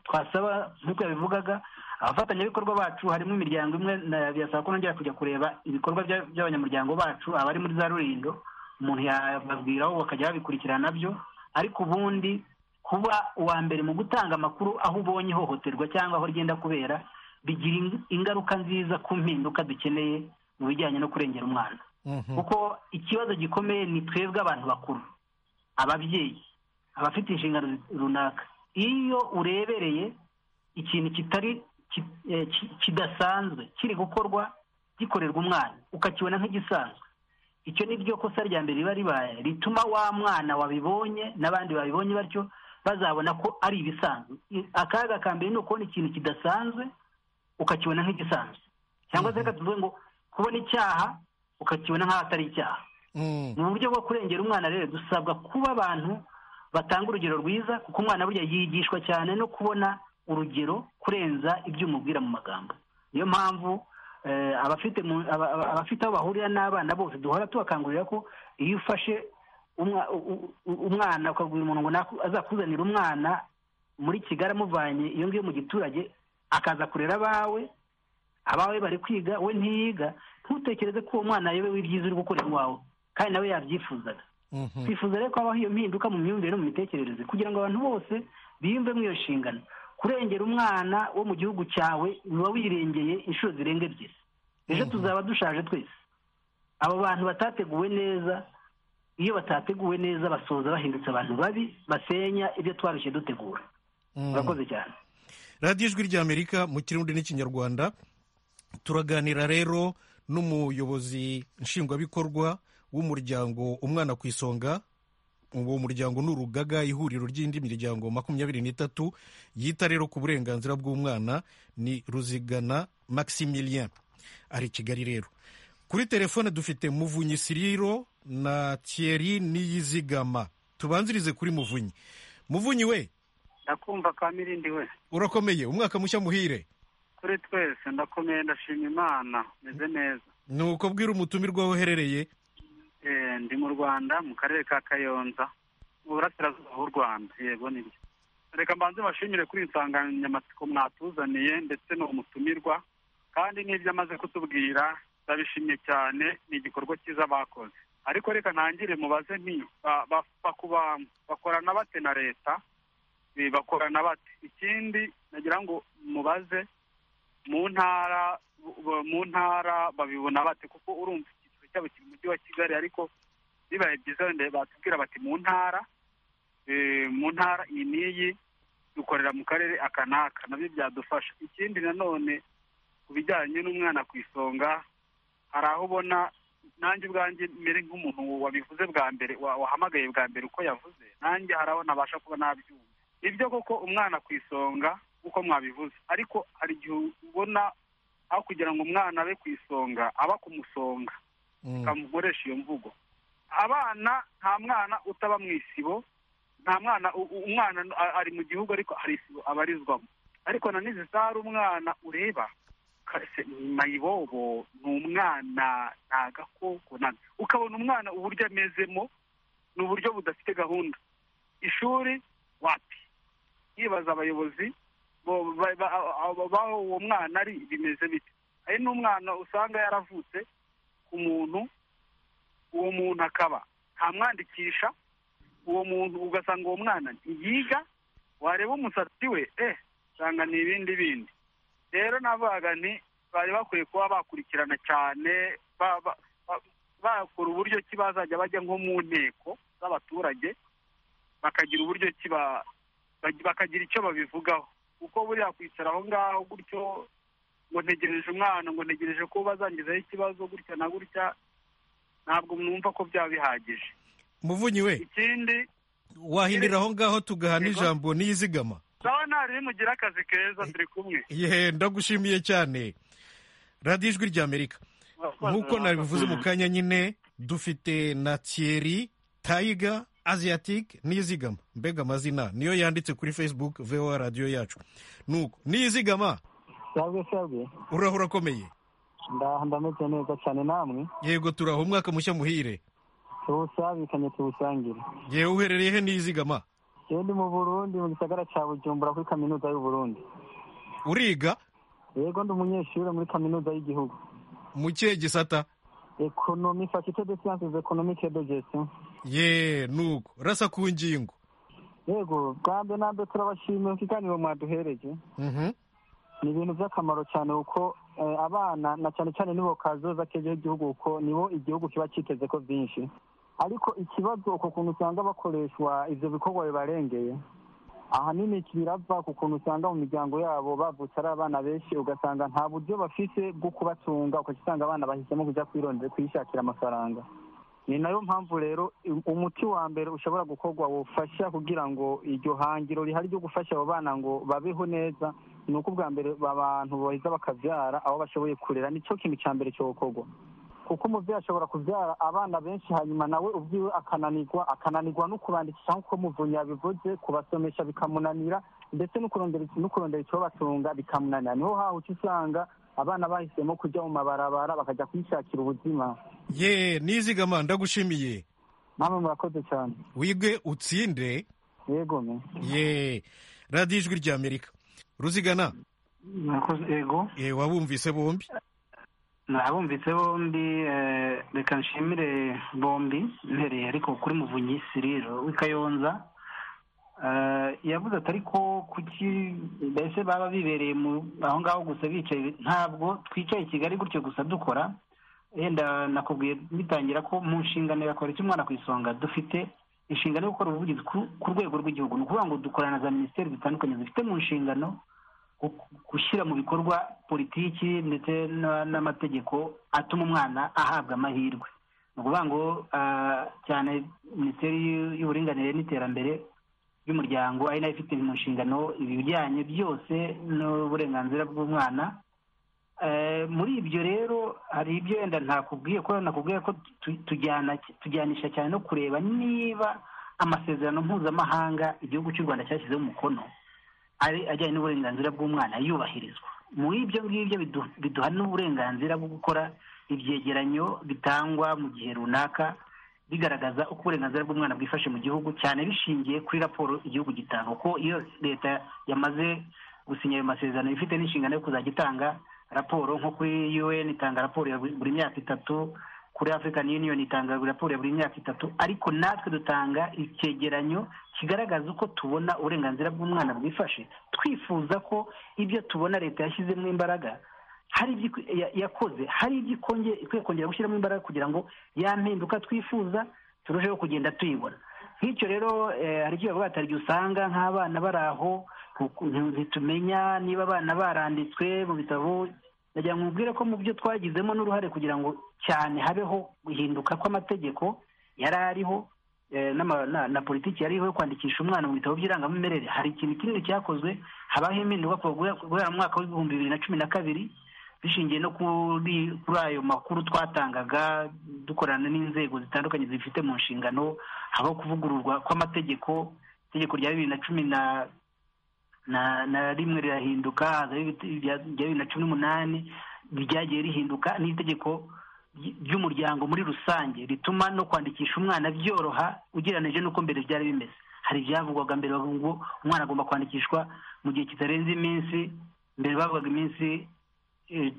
twasaba nk'uko yabivugaga abafatanyabikorwa bacu harimo imiryango imwe birasaba ko nongera kujya kureba ibikorwa by'abanyamuryango bacu abari muri za rurindo umuntu yababwiraho bakajya babikurikirana nabyo ariko ubundi kuba uwa mbere mu gutanga amakuru aho ubonye ihohoterwa cyangwa aho rigenda kubera bigira ingaruka nziza ku mpinduka dukeneye mu bijyanye no kurengera umwana kuko ikibazo gikomeye ni twebwe abantu bakuru ababyeyi abafite inshingano runaka iyo urebereye ikintu kitari kidasanzwe kiri gukorwa gikorerwa umwana ukakibona nk'igisanzwe icyo ni ryo kosa rya mbere riba ribaye rituma wa mwana wabibonye n'abandi babibonye batyo bazabona ko ari ibisanzwe akaga ka mbere ni ukubona ikintu kidasanzwe ukakibona nk'igisanzwe cyangwa se reka tuvuge ngo kubona icyaha ukakibona nk'aho atari icyaha mu buryo bwo kurengera umwana rero dusabwa kuba abantu batanga urugero rwiza kuko umwana burya yigishwa cyane no kubona urugero kurenza ibyo umubwira mu magambo niyo mpamvu abafite aho bahurira n'abana bose duhora tubakangurira ko iyo ufashe umwana ukabwira umuntu ngo azakuzanira umwana muri kigali amuvanye iyo ngiyo mu giturage akaza kurera abawe abawe bari kwiga we ntiyiga ntutekereze ko uwo mwana ayobewe ibyiza uri gukora iwawe kandi nawe yabyifuzaga twifuza rero ko habaho iyo mpinduka mu myumvire no mu mitekerereze kugira ngo abantu bose biyumve mu iyo nshingano kurengera umwana wo mu gihugu cyawe uba wirengeye inshuro zirenga ebyiri ejo tuzaba dushaje twese abo bantu batateguwe neza iyo batateguwe neza basoza bahindutse abantu babi basenya ibyo twarushye dutegura murakoze cyane radiyo ijwi ry'amerika mu kirundi n'ikinyarwanda turaganira rero n'umuyobozi nshingwabikorwa w'umuryango umwana ku isonga uwo muryango ni urugaga ihuriro ry'indi miryango makumyabiri n'itatu yita rero ku burenganzira bw'umwana ni ruzigana maximilien ari kigali rero kuri telefone dufite muvunyi siriro na thierry niyizigama tubanzirize kuri muvunyi muvunyi we ndakumva kamirindi we urakomeye umwaka mushya muhire kuri twese ndakomeye ndashima imana meze neza ni uko bwira umutumirwa aho uherereye ndi mu rwanda mu karere ka kayonza mu burasirazuba bw'u rwanda yego nibyo reka mbanze bashimire kuri insanganyamatsiko mwatuzaniye ndetse ni umutumirwa kandi n'ibyo amaze kutubwira ndabishimye cyane ni igikorwa cyiza bakoze ariko reka ntangire mubaze nti bakorana bate na leta bakorana bate ikindi nagira ngo mubaze mu ntara mu ntara babibona bate kuko urumva icyiciro cyabo kiri mu mujyi wa kigali ariko bibaye byiza wenda batubwira bati mu ntara eh, mu ntara iyi n'iyi dukorera mu karere aka n'aka nabyo byadufasha ikindi nanone ku bijyanye n'umwana ku isonga hari aho ubona nanjye ubwanjye mbere nk'umuntu wabivuze bwa mbere wa- wahamagaye bwa mbere uko yavuze nanjye hari aho nabasha kuba nabyumva nibyo koko umwana ku isonga uko mwabivuze ariko hari igihe ubona aho kugira ngo umwana abe ku isonga aba ku musonga kamukoresha iyo mvugo abana nta mwana utaba mu isibo nta mwana u- u- umwana n- a- ari mu gihugu ariko hari isibo abarizwamo ariko na n'izi zari umwana ureba kase mayibobo ni umwana nta gakoko ntabwo ukabona umwana uburyo amezemo ni uburyo budafite gahunda ishuri wapi yibaza abayobozi bo- ba- ba- abo- baho uwo mwana ari bimeze bite hari n'umwana usanga yaravutse ku muntu uwo muntu akaba ntamwandikisha uwo muntu ugasanga uwo mwana ntiyiga wareba umusatsi we eh usanga ni ibindi bindi rero navugaga nti bari bakwiye kuba bakurikirana cyane ba- ba- ba- bakora uburyo ki bazajya bajya nko mu nteko z'abaturage bakagira uburyo ki ba- bag- bakagira icyo babivugaho kuko buriya kwicara aho ngaho gutyo ngo ntegereje umwana ngo ntegereje ko bazangezaho ikibazo gutya na gutya ntabwo numva ko byaba bihagije muvunyi we ikindi wahindira aho ngaho tugahana ijambo n'iyizigama sawa ntari mugire akazi keza turi kumwe yehe ndagushimiye cyane radiyo ijwi ry'amerika nk'uko nabivuze mu kanya nyine dufite na thierry tayiga asiatic n'izigama mbega amazina niyo yanditse kuri facebook voa radiyo yacu nuko n'izigama sabwe sabwe uraho urakomeye ndaha ndameze neza cyane namwe yego turaho umwaka mushya muhire tuwusabikanye tuwusangire yewe uherereye he n'izigama yewe ndi mu burundi mu gisagara cya bujumbura kuri kaminuza y'uburundi uriga yego ndi umunyeshuri muri kaminuza y'igihugu mu kihe gisata ekonomi fakite de siyanse ekonomike de gestion ye nuko rasa ku ngingo yego bwa mbere na mbere turabashimira ku kiganiro mwaduhereje Mhm. ni ibintu by'akamaro cyane kuko eh, abana na cyane cyane nibo kazoza k'ejo h'igihugu kuko nibo igihugu kiba cyiteze ko byinshi ariko ikibazo ku kuntu usanga bakoreshwa ibyo bikorwa bibarengeye ahanini birava ku kuntu usanga mu miryango yabo bavutse ari abana benshi ugasanga nta buryo bafite bwo kubatunga ugaca usanga abana bahisemo kujya kwirondera kwishakira amafaranga ni nayo mpamvu rero i- umuti wa mbere ushobora gukorwa wufasha kugira ngo iryo hangiro rihari ryo gufasha abo bana ngo babeho neza ni uko ubwa mbere abantu baheza bakabyara aho bashoboye kurera nicyo kintu cya mbere cyo gukorwa kuko umubyeyi ashobora kubyara abana benshi hanyuma nawe ubwiwe akananirwa akananirwa no kubandikisha nk'uko muvunyi yabivuze kubasomesha bikamunanira ndetse no kurondera no kurondera icyo batunga bikamunanira niho haha uca usanga abana bahisemo kujya mu mabarabara bakajya kwishakira ubuzima ye n'izigama ndagushimiye namwe murakoze cyane wige utsinde yego me ye radiyo ijwi ry'amerika ruzigana Murakoze, yego ye wabumvise bombi nabumvise bombi eh, reka nshimire bombi mpereye ariko kuri muvunyi siriro w'i kayonza Eh, yavuze ati ariko kuki mbese baba bibereye mu aho ngaho gusa bicaye ntabwo twicaye i kigali gutyo gusa dukora yenda nakubwiye bitangira ko mu nshingano ya kora umwana ku isonga dufite inshingano yo gukora ubuvugizi ku- ku rwego rw'igihugu ni ukuvuga ngo dukorana na za minisiteri zitandukanye zifite mu nshingano gu- gushyira mu bikorwa politiki ndetse na- n'amategeko atuma umwana ahabwa amahirwe ni ukuvuga ngo ah, cyane minisiteri y'u- y'uburinganire n'iterambere ry'umuryango ari nayo ifite mu nshingano ibijyanye byose n'uburenganzira bw'umwana Eh, muri ibyo rero hari ibyo wenda ntakubwiye ko nakubwiye ko tu- tujyana tujyanisha cyane no kureba niba amasezerano mpuzamahanga igihugu cy'u rwanda cyashyizeho umukono ari ajyanye n'uburenganzira bw'umwana yubahirizwa muri ibyo ngibyo bidu- biduha n'uburenganzira bwo gukora ibyegeranyo bitangwa mu gihe runaka bigaragaza uko uburenganzira bw'umwana bwifashe mu gihugu cyane bishingiye kuri raporo igihugu gitanga kuko iyo leta yamaze gusinya ayo masezerano iba ifite n'inshingano yo kuzajya itanga raporo nko kuri un itanga raporo ya buri buri myaka itatu ku kuri african union itanga raporo ya buri myaka itatu ariko natwe dutanga icyegeranyo kigaragaza uko tubona uburenganzira bw'umwana bwifashe twifuza ko ibyo tubona leta yashyizemo imbaraga hari ibyo yakoze hari ibyo ikwiye kongera gushyiramo imbaraga kugira ngo ya mpinduka twifuza turusheho kugenda tuyibona nk'icyo rero hari icyo bavuga hari igihe usanga nk'abana bari aho ntitumenya niba abana baranditswe mu bitabo ndagira ngo mubwire ko mu byo twagizemo n'uruhare kugira ngo cyane habeho guhinduka kw'amategeko yari ariho na politiki yariho yo kwandikisha umwana mu bitabo by'irangamimerere hari ikintu kinini cyakozwe habaho impinduka guhera mu mwaka w'ibihumbi bibiri na cumi na kabiri bishingiye no kuri ayo makuru twatangaga dukorana n'inzego zitandukanye zifite mu nshingano habaho kuvugururwa kw'amategeko itegeko rya bibiri na cumi na na na rimwe rirahinduka rya bibiri na cumi n'umunani ryagiye rihinduka n'itegeko ry'umuryango muri rusange rituma no kwandikisha umwana byoroha ugereranyije n'uko mbere byari bimeze hari ibyavugwaga mbere ngo umwana agomba kwandikishwa mu gihe kitarenze iminsi mbere bavugaga iminsi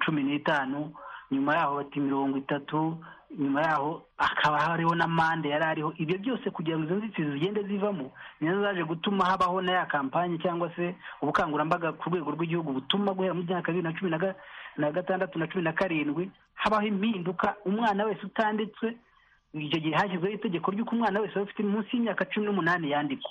cumi n'itanu nyuma yaho bati mirongo itatu nyuma yaho hakaba hariho na mande yari ariho ibyo byose kugira ngo izo nzitizi zigende zivamo nizo zaje gutuma habaho na ya kampani cyangwa se ubukangurambaga ku rwego rw'igihugu butuma guhera mu myaka bibiri na cumi na gatandatu na cumi na karindwi habaho impinduka umwana wese utanditswe icyo gihe hashyizweho itegeko ry'uko umwana wese waba ufite munsi y'imyaka cumi n'umunani yandikwa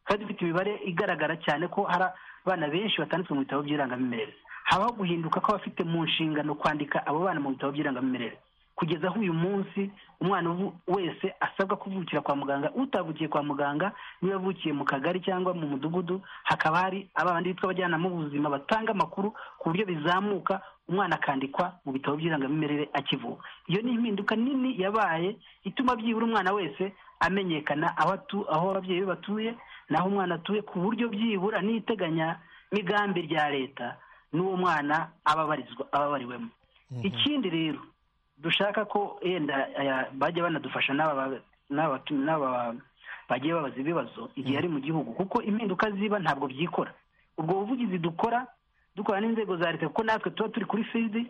kandi dufite imibare igaragara cyane ko hari abana benshi batanditswe mu bitabo by'irangamimerere habaho guhinduka kw'abafite mu nshingano kwandika abo bana mu bitabo by'irangamimerere kugeza aho uyu munsi umwana wese asabwa kuvukira kwa muganga utavukiye kwa muganga niba avukiye mu kagari cyangwa mu mudugudu hakaba hari abandi bitwa abajyanama b'ubuzima batanga amakuru ku buryo bizamuka umwana akandikwa mu bitabo by'irangamimerere akivuka iyo ni impinduka nini yabaye ituma byibura umwana wese amenyekana aho ababyeyi be batuye n'aho umwana atuye ku buryo byibura n'iteganya migambi rya leta n'uwo mwana aba abariwemo ikindi rero dushaka ko yenda bajya banadufasha n'aba bagiye babaza ibibazo igihe ari mu gihugu kuko impinduka ziba ntabwo byikora ubwo buvugizi dukora dukora n'inzego za leta kuko natwe tuba turi kuri fidi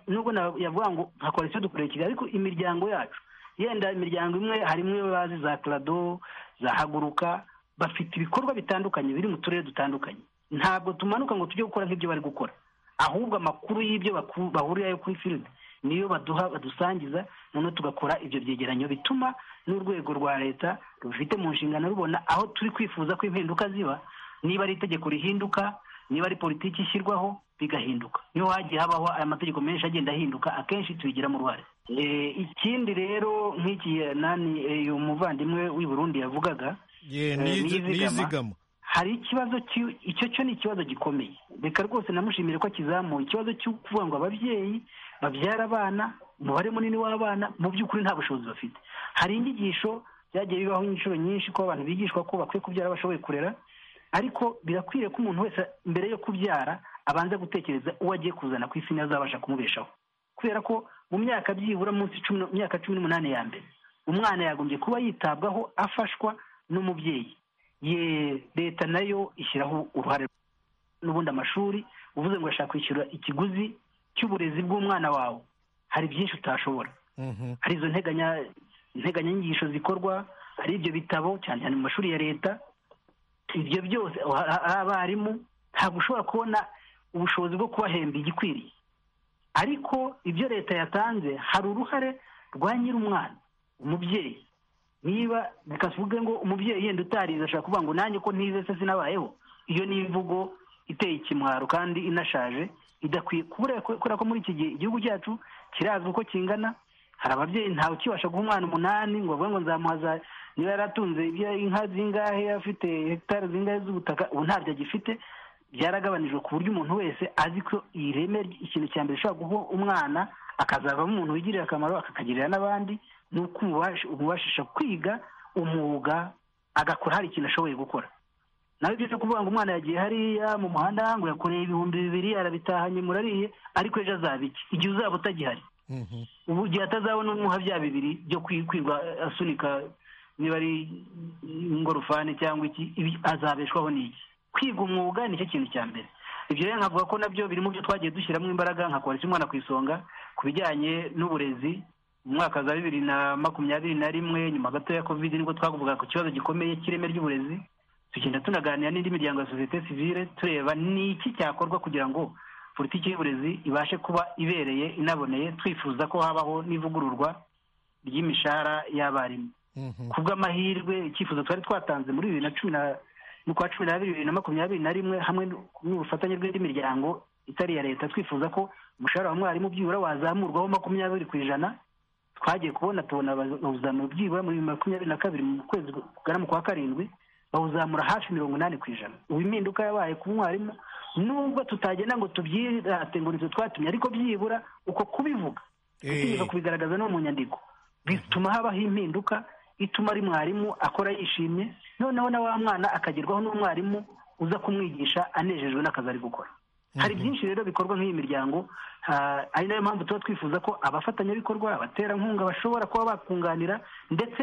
nubwo yavuga ngo nka koalisiyo dukorera kigali ariko imiryango yacu yenda imiryango imwe harimo iyo bazi za karado za haguruka bafite ibikorwa bitandukanye biri mu turere dutandukanye ntabwo tumanuka ngo tujye gukora nk'ibyo bari gukora ahubwo amakuru y'ibyo bahurirayo kuri fidi niyo baduha badusangiza noneho tugakora ibyo byegeranyo bituma n'urwego rwa leta rubifite mu nshingano rubona aho turi kwifuza ko impinduka ziba niba ari itegeko rihinduka niba ari politiki ishyirwaho bigahinduka niho hagiye habaho aya mategeko menshi agenda ahinduka akenshi tubigiramo uruhare ikindi rero nk'iki nani uyu muvandimwe w'i Burundi yavugaga nizigama hari ikibazo icyo cyo ni ikibazo gikomeye reka rwose namushimire ko akizamuye ikibazo cyo kuvuga ngo ababyeyi babyara abana umubare munini w'abana mu by'ukuri nta bushobozi bafite hari inyigisho byagiye bibaho inshuro nyinshi ko abantu bigishwa ko bakwiye kubyara bashoboye kurera ariko birakwiriye ko umuntu wese mbere yo kubyara abanza gutekereza uwo agiye kuzana ku isi azabasha kumubeshaho kubera ko mu myaka byibura munsi myaka cumi n'umunani ya mbere umwana yagombye kuba yitabwaho afashwa n'umubyeyi ye leta nayo ishyiraho uruhare n'ubundi amashuri uvuze ngo urashaka kwishyura ikiguzi cy'uburezi bw'umwana wawe hari byinshi utashobora hari izo nteganyanyigisho zikorwa hari ibyo bitabo cyane cyane mu mashuri ya leta ibyo byose hari abarimu ntabwo ushobora kubona ubushobozi bwo kubahemba igikwiriye ariko ibyo leta yatanze hari uruhare rwa nyir'umwana umubyeyi niba reka tuvuge ngo umubyeyi yenda utarize ashobora kuvuga ngo nanjye ko ntize se sinabayeho iyo ni imvugo iteye ikimwaro kandi inashaje idakwiye kubera ko muri iki gihe igihugu cyacu kirazwi uko kingana hari ababyeyi ntawe ukibasha guha umwana umunani ngo bavuge ngo nzamuhaza niba yaratunze inka zingahe afite hegitari zingahe z'ubutaka ubu ntabyo agifite byaragabanijwe ku buryo umuntu wese azi ko iyi reme ikintu cya mbere ushobora guha umwana akazavamo umuntu wigirira akamaro akakagirira n'abandi ni uko umubashisha kwiga umwuga agakora hari ikintu ashoboye gukora nawe ibyo byo kuvuga ngo umwana yagiye hariya mu muhanda ngo yakoreye ibihumbi bibiri arabitahanye murariye ariko ejo azaba iki igihe uzaba utagihari ubu igihe atazabona umuha bya bibiri byo kwirwa asunika niba ari ingorofani cyangwa iki azabeshwaho n'iki kwiga umwuga nicyo kintu cya mbere ibyo rero nkavuga ko nabyo biri mu byo twagiye dushyiramo imbaraga nka kohereza umwana ku isonga ku bijyanye n'uburezi mu mwaka za bibiri na makumyabiri na rimwe nyuma gato ya kovide nibwo twavuga ku kibazo gikomeye cy'ireme ry'uburezi tugenda tunaganira n'indi miryango ya sosiyete sivile tureba ni iki cyakorwa kugira ngo politiki y'uburezi ibashe kuba ibereye inaboneye twifuza ko habaho n'ivugururwa ry'imishahara y'abarimu ku bw'amahirwe icyifuzo twari twatanze muri bibiri na cumi na n'ukwa cumi n'abiri bibiri na makumyabiri na rimwe hamwe n'ubufatanye bw'indi miryango itari iya leta twifuza ko umushahara wa mwarimu byibura wazamurwaho makumyabiri ku ijana twagiye kubona tubona abawuzamura byibura muri makumyabiri na kabiri mu kwezi kugana mu kwa karindwi bawuzamura hafi mirongo inani ku ijana ubu impinduka yabaye ku mwarimu nubwo tutagenda ngo tubyirate ngo nibyo twatumye ariko byibura uko kubivuga utinyuka kubigaragaza no mu nyandiko bituma habaho impinduka ituma ari mwarimu akora yishimye noneho na wa mwana akagerwaho n'umwarimu uza kumwigisha anejejwe n'akazi ari gukora hari byinshi rero bikorwa nk'iyi miryango ari nayo mpamvu tuba twifuza ko abafatanyabikorwa abaterankunga bashobora kuba bakunganira ndetse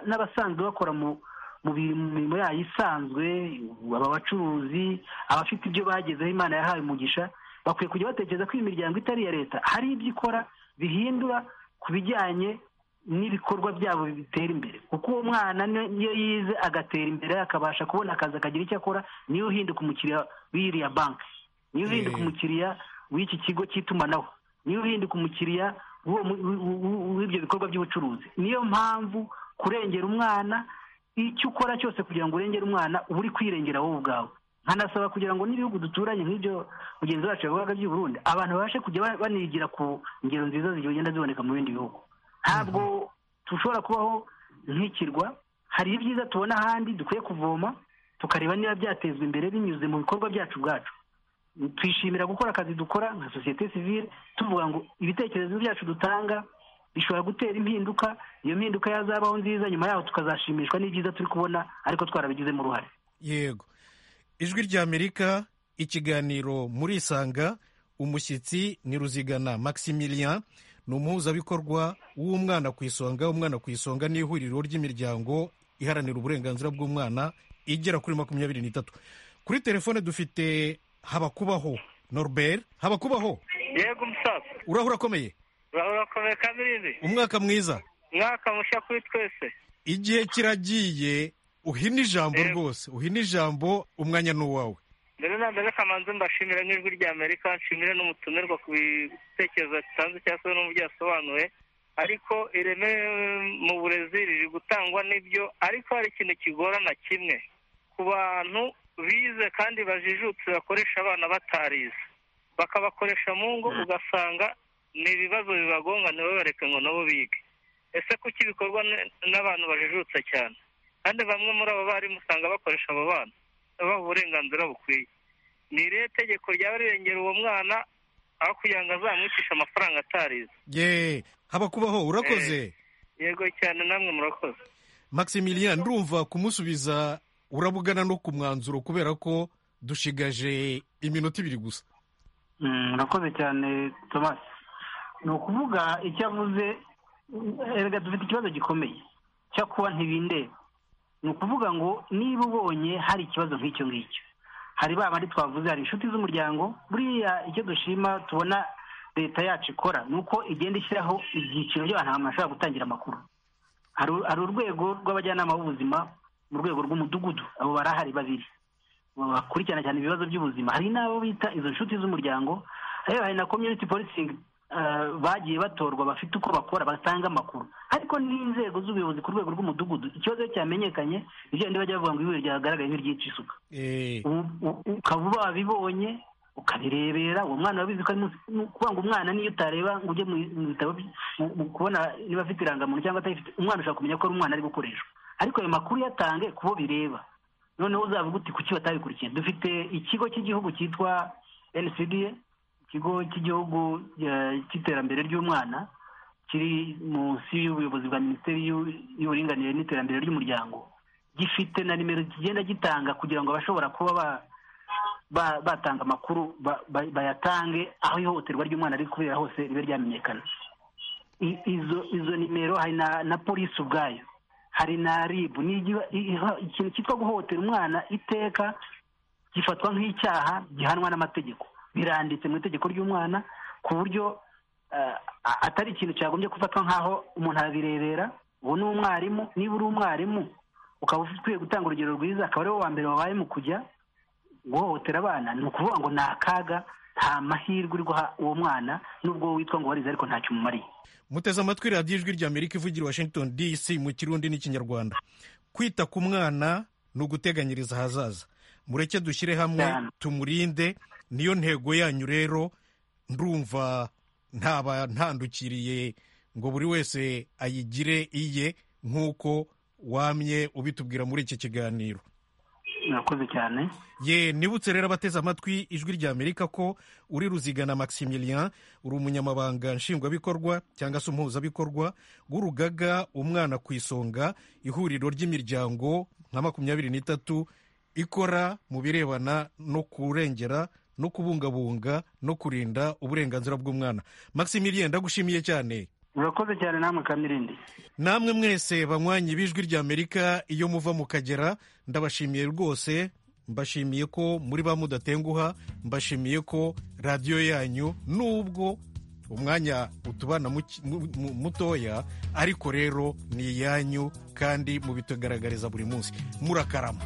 n'abasanzwe bakora mu mu mirimo yayo isanzwe aba bacuruzi abafite ibyo bagezeho imana yahawe umugisha bakwiye kujya batekereza ko iyi miryango itari iya leta hari ibyo ikora bihindura ku bijyanye n'ibikorwa byabo bitera imbere kuko uwo mwana niyo yize agatera imbere akabasha kubona akazi akagira icyo akora niyo uhinduka umukiriya w'iriya banki niyo uhinduka umukiriya w'iki kigo cy'itumanaho niyo uhinduka umukiriya w'ibyo bikorwa by'ubucuruzi niyo mpamvu kurengera umwana icyo ukora cyose kugira ngo urengere umwana uba uri kwirengera wowe ubwawe nkanasaba kugira ngo n'ibihugu duturanye nk'ibyo mugenzi wacu yavugaga by'i Burundi abantu babashe kujya banigira ku ngero nziza zigenda ziboneka mu bindi bihugu ntabwo dushobora kubaho nk'ikirwa hari ibyiza tubona ahandi dukwiye kuvoma tukareba niba byatezwa imbere binyuze mu bikorwa byacu ubwacu twishimira gukora akazi dukora nka sosiyete sivile tuvuga ngo ibitekerezo byacu dutanga bishobora gutera impinduka iyo mpinduka yazabaho nziza nyuma yaho tukazashimishwa n'ibyiza turi kubona ariko twarabigizemo uruhare yego ijwi ry'amerika ikiganiro muri isanga umushyitsi ni ruzigana maximilian ni umuhuzabikorwa w'umwana ku isonga umwana ku isonga ni ihuriro ry'imiryango iharanira uburenganzira bw'umwana igera kuri makumyabiri n'itatu kuri telefone dufite habakubaho norbert habakubaho yego umusaza urahura akomeye urakomeye kamirizi umwaka mwiza umwaka mushya kuri twese igihe kiragiye uhina ijambo rwose uhina ijambo umwanya ni uwawe mbere na mbere kamanzi mbashimira n'ijwi rya amerika nshimire n'umutumirwa ku bitekerezo yatanze cyangwa se n'uburyo yasobanuye ariko ireme mu burezi riri gutangwa n'ibyo ariko hari ikintu kigorana kimwe ku bantu bize kandi bajijutse bakoresha abana batarize bakabakoresha mu ngo ugasanga ni ibibazo bibagonga ntibabareke ngo nabo bige ese kuki bikorwa n'abantu bajijutse cyane kandi bamwe muri abo barimu usanga bakoresha abo bana babaha uburenganzira bukwiye ni irihe tegeko ryaba rirengera uwo mwana aho kugira ngo azamwicishe amafaranga atarize ye haba kubaho urakoze yego cyane namwe murakoze maximilian ndumva kumusubiza urabugana no ku mwanzuro kubera ko dushigaje iminota ibiri gusa murakoze cyane thomas ni ukuvuga icyo avuze erega dufite ikibazo gikomeye cyo kuba ntibindeba ni ukuvuga ngo niba ubonye hari ikibazo nk'icyo ngicyo hari ba bandi twavuze hari inshuti z'umuryango buriya icyo dushima tubona leta yacu ikora ni uko igenda ishyiraho ibyiciro by'abantu bashobora gutangira amakuru hari urwego rw'abajyanama b'ubuzima mu rwego rw'umudugudu abo barahari babiri bakurikirana cyane ibibazo by'ubuzima hari n'abo bita izo nshuti z'umuryango hari na komyuniti polisingi bagiye batorwa bafite uko bakora batanga amakuru ariko n'inzego z'ubuyobozi ku rwego rw'umudugudu ikibazo cyamenyekanye ibyo bajya bavuga ngo ibuye ryagaragaye nk'iryica isuka ukaba wabibonye ukabirebera uwo mwana wabizi ko ari ukuvuga ngo umwana niyo utareba ngo ujye mu bitabo kubona niba afite irangamuntu cyangwa atayifite umwana ushobora kumenya ko ari umwana ari gukoreshwa ariko ayo makuru yatange kubo bireba noneho uzavuga uti kuki batabikurikiye dufite ikigo cy'igihugu cyitwa enisidi ikigo cy'igihugu cy'iterambere ry'umwana kiri munsi y'ubuyobozi bwa minisiteri y'uburinganire n'iterambere ry'umuryango gifite na nimero kigenda gitanga kugira ngo abashobora kuba batanga amakuru bayatange aho ihohoterwa ry'umwana riri kubera hose ribe ryamenyekana izo nimero hari na polisi ubwayo hari na ribu ni ikintu cyitwa guhohotera umwana iteka gifatwa nk'icyaha gihanwa n'amategeko biranditse mu itegeko ry'umwana ku buryo atari ikintu cyagombye gufatwa nk'aho umuntu arabirebera ubu ni umwarimu niba uri umwarimu ukaba ukwiye gutanga urugero rwiza akaba ari wowe wa mbere wabaye mu kujya guhohotera abana ni ukuvuga ngo ni akaga nta mahirwe uri guha uwo mwana n'ubwo witwa ngo warize ariko ntacyo umumariye muteze amatwi radiyo ijwi rya amerika ivugira i washington dc mu kirundi n'ikinyarwanda kwita ku mwana ni uguteganyiriza ahazaza mureke dushyire hamwe tumurinde niyo ntego yanyu rero ndumva ntaba ntandukiriye ngo buri wese ayigire iye nk'uko wamye ubitubwira muri iki kiganiro murakoze cyane ye nibutse rero abateze amatwi ijwi rya amerika ko uri ruzigana maximilian uri umunyamabanga nshingwabikorwa cyangwa se umuhuzabikorwa w'urugaga umwana ku isonga ihuriro ry'imiryango nka makumyabiri n'itatu ikora mu birebana no kurengera no kubungabunga no kurinda uburenganzira bw'umwana maximilian ndagushimiye cyane murakoze cyane namwe kamirindi namwe mwese banywanyi b'ijwi rya amerika iyo muva mu kagera ndabashimiye rwose mbashimiye ko muri ba mudatenguha mbashimiye ko radiyo yanyu nubwo umwanya utubana mutoya ariko rero ni iyanyu kandi mubitugaragariza buri munsi murakarama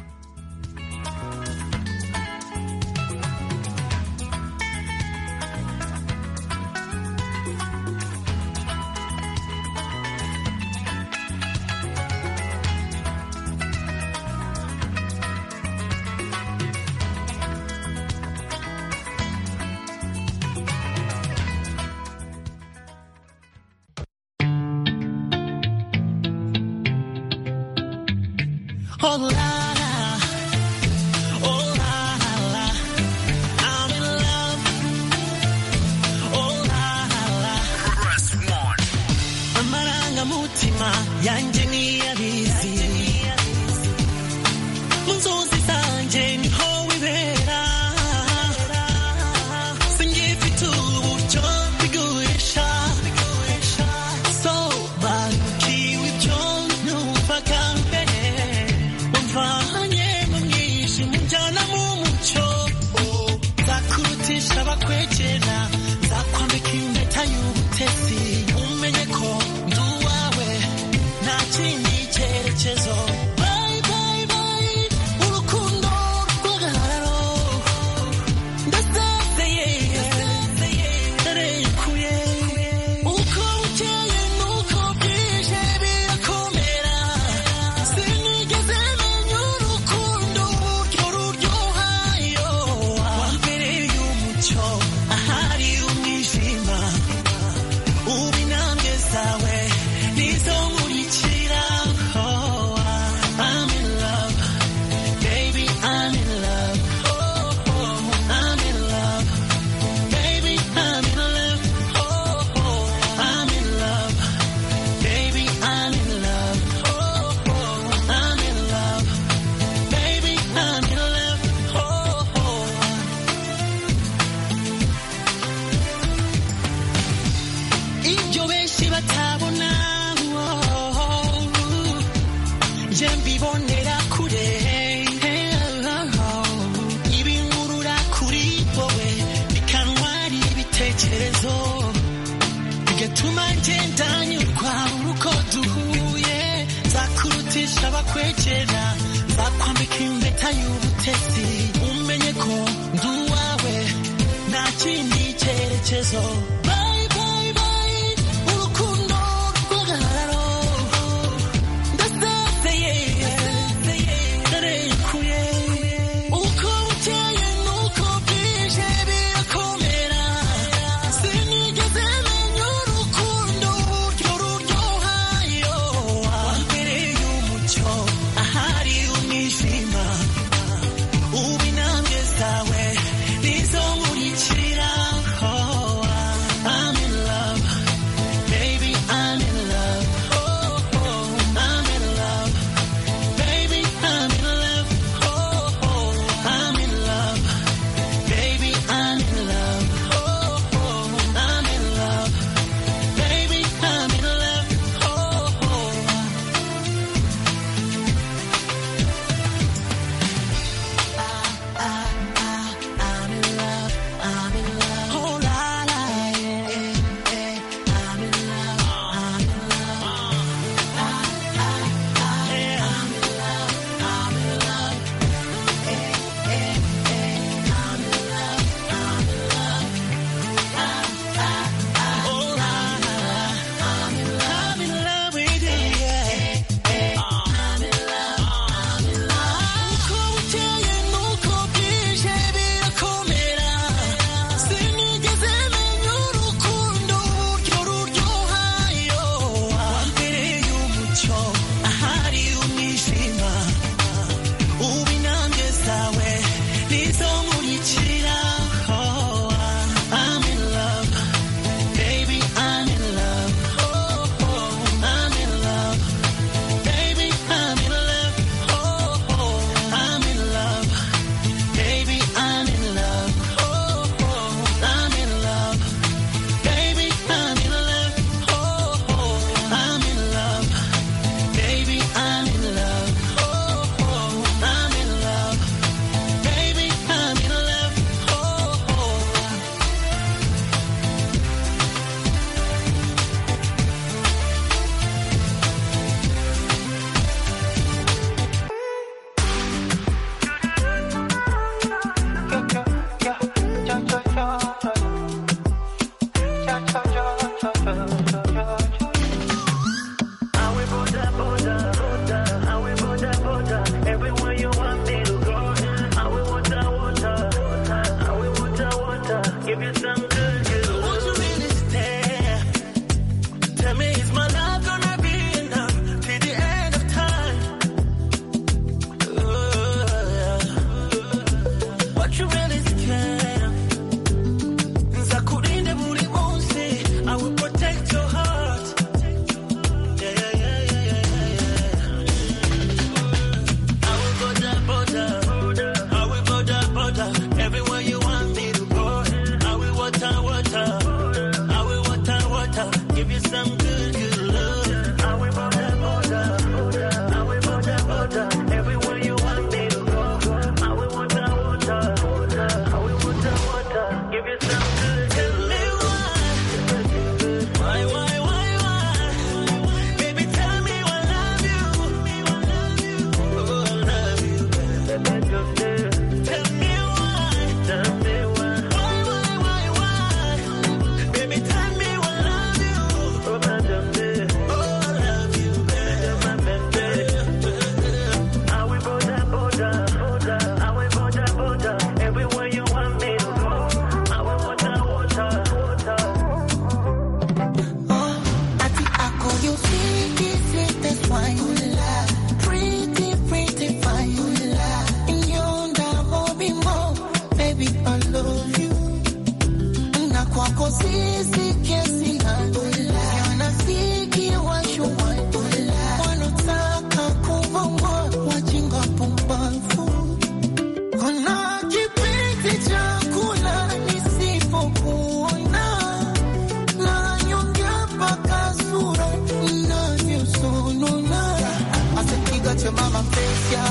Special,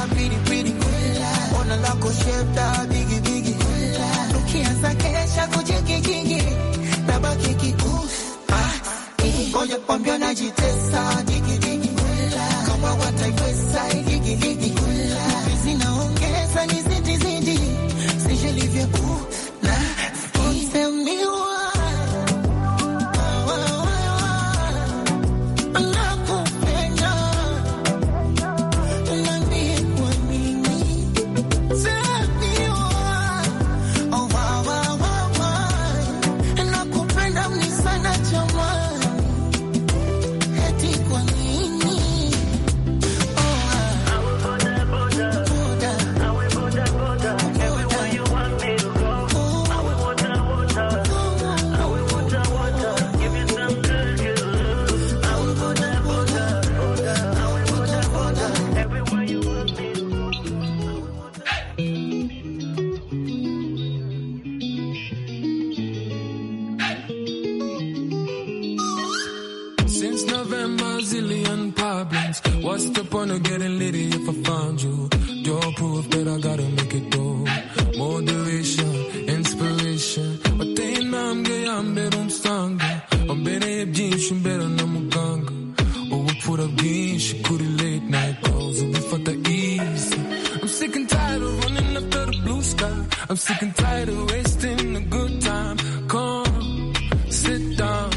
pretty, pretty. Ona lako shepta, bigi, bigi. Ukianza kesha kujiki, kingi. Nabaki kikufu. Ngoja kwambia najitesa, digi, digi. Kama wataiweza, ligi, ligi. Zinaongeza, nizidi, zidi. Sije livyo, uh, na, usemiwa. Since November, zillion problems. What's the point of getting litty if I find you? Door proof that I gotta make it through. Moderation, inspiration. Watenda mgeya mbere umsanga. Mbere byinshi mbere na muganga. Ubupfura bwinshi kuri late night calls. Ubifata easy. I'm sick and tired of running after the blue sky. I'm sick and tired of wasting a good time. Come, sit down.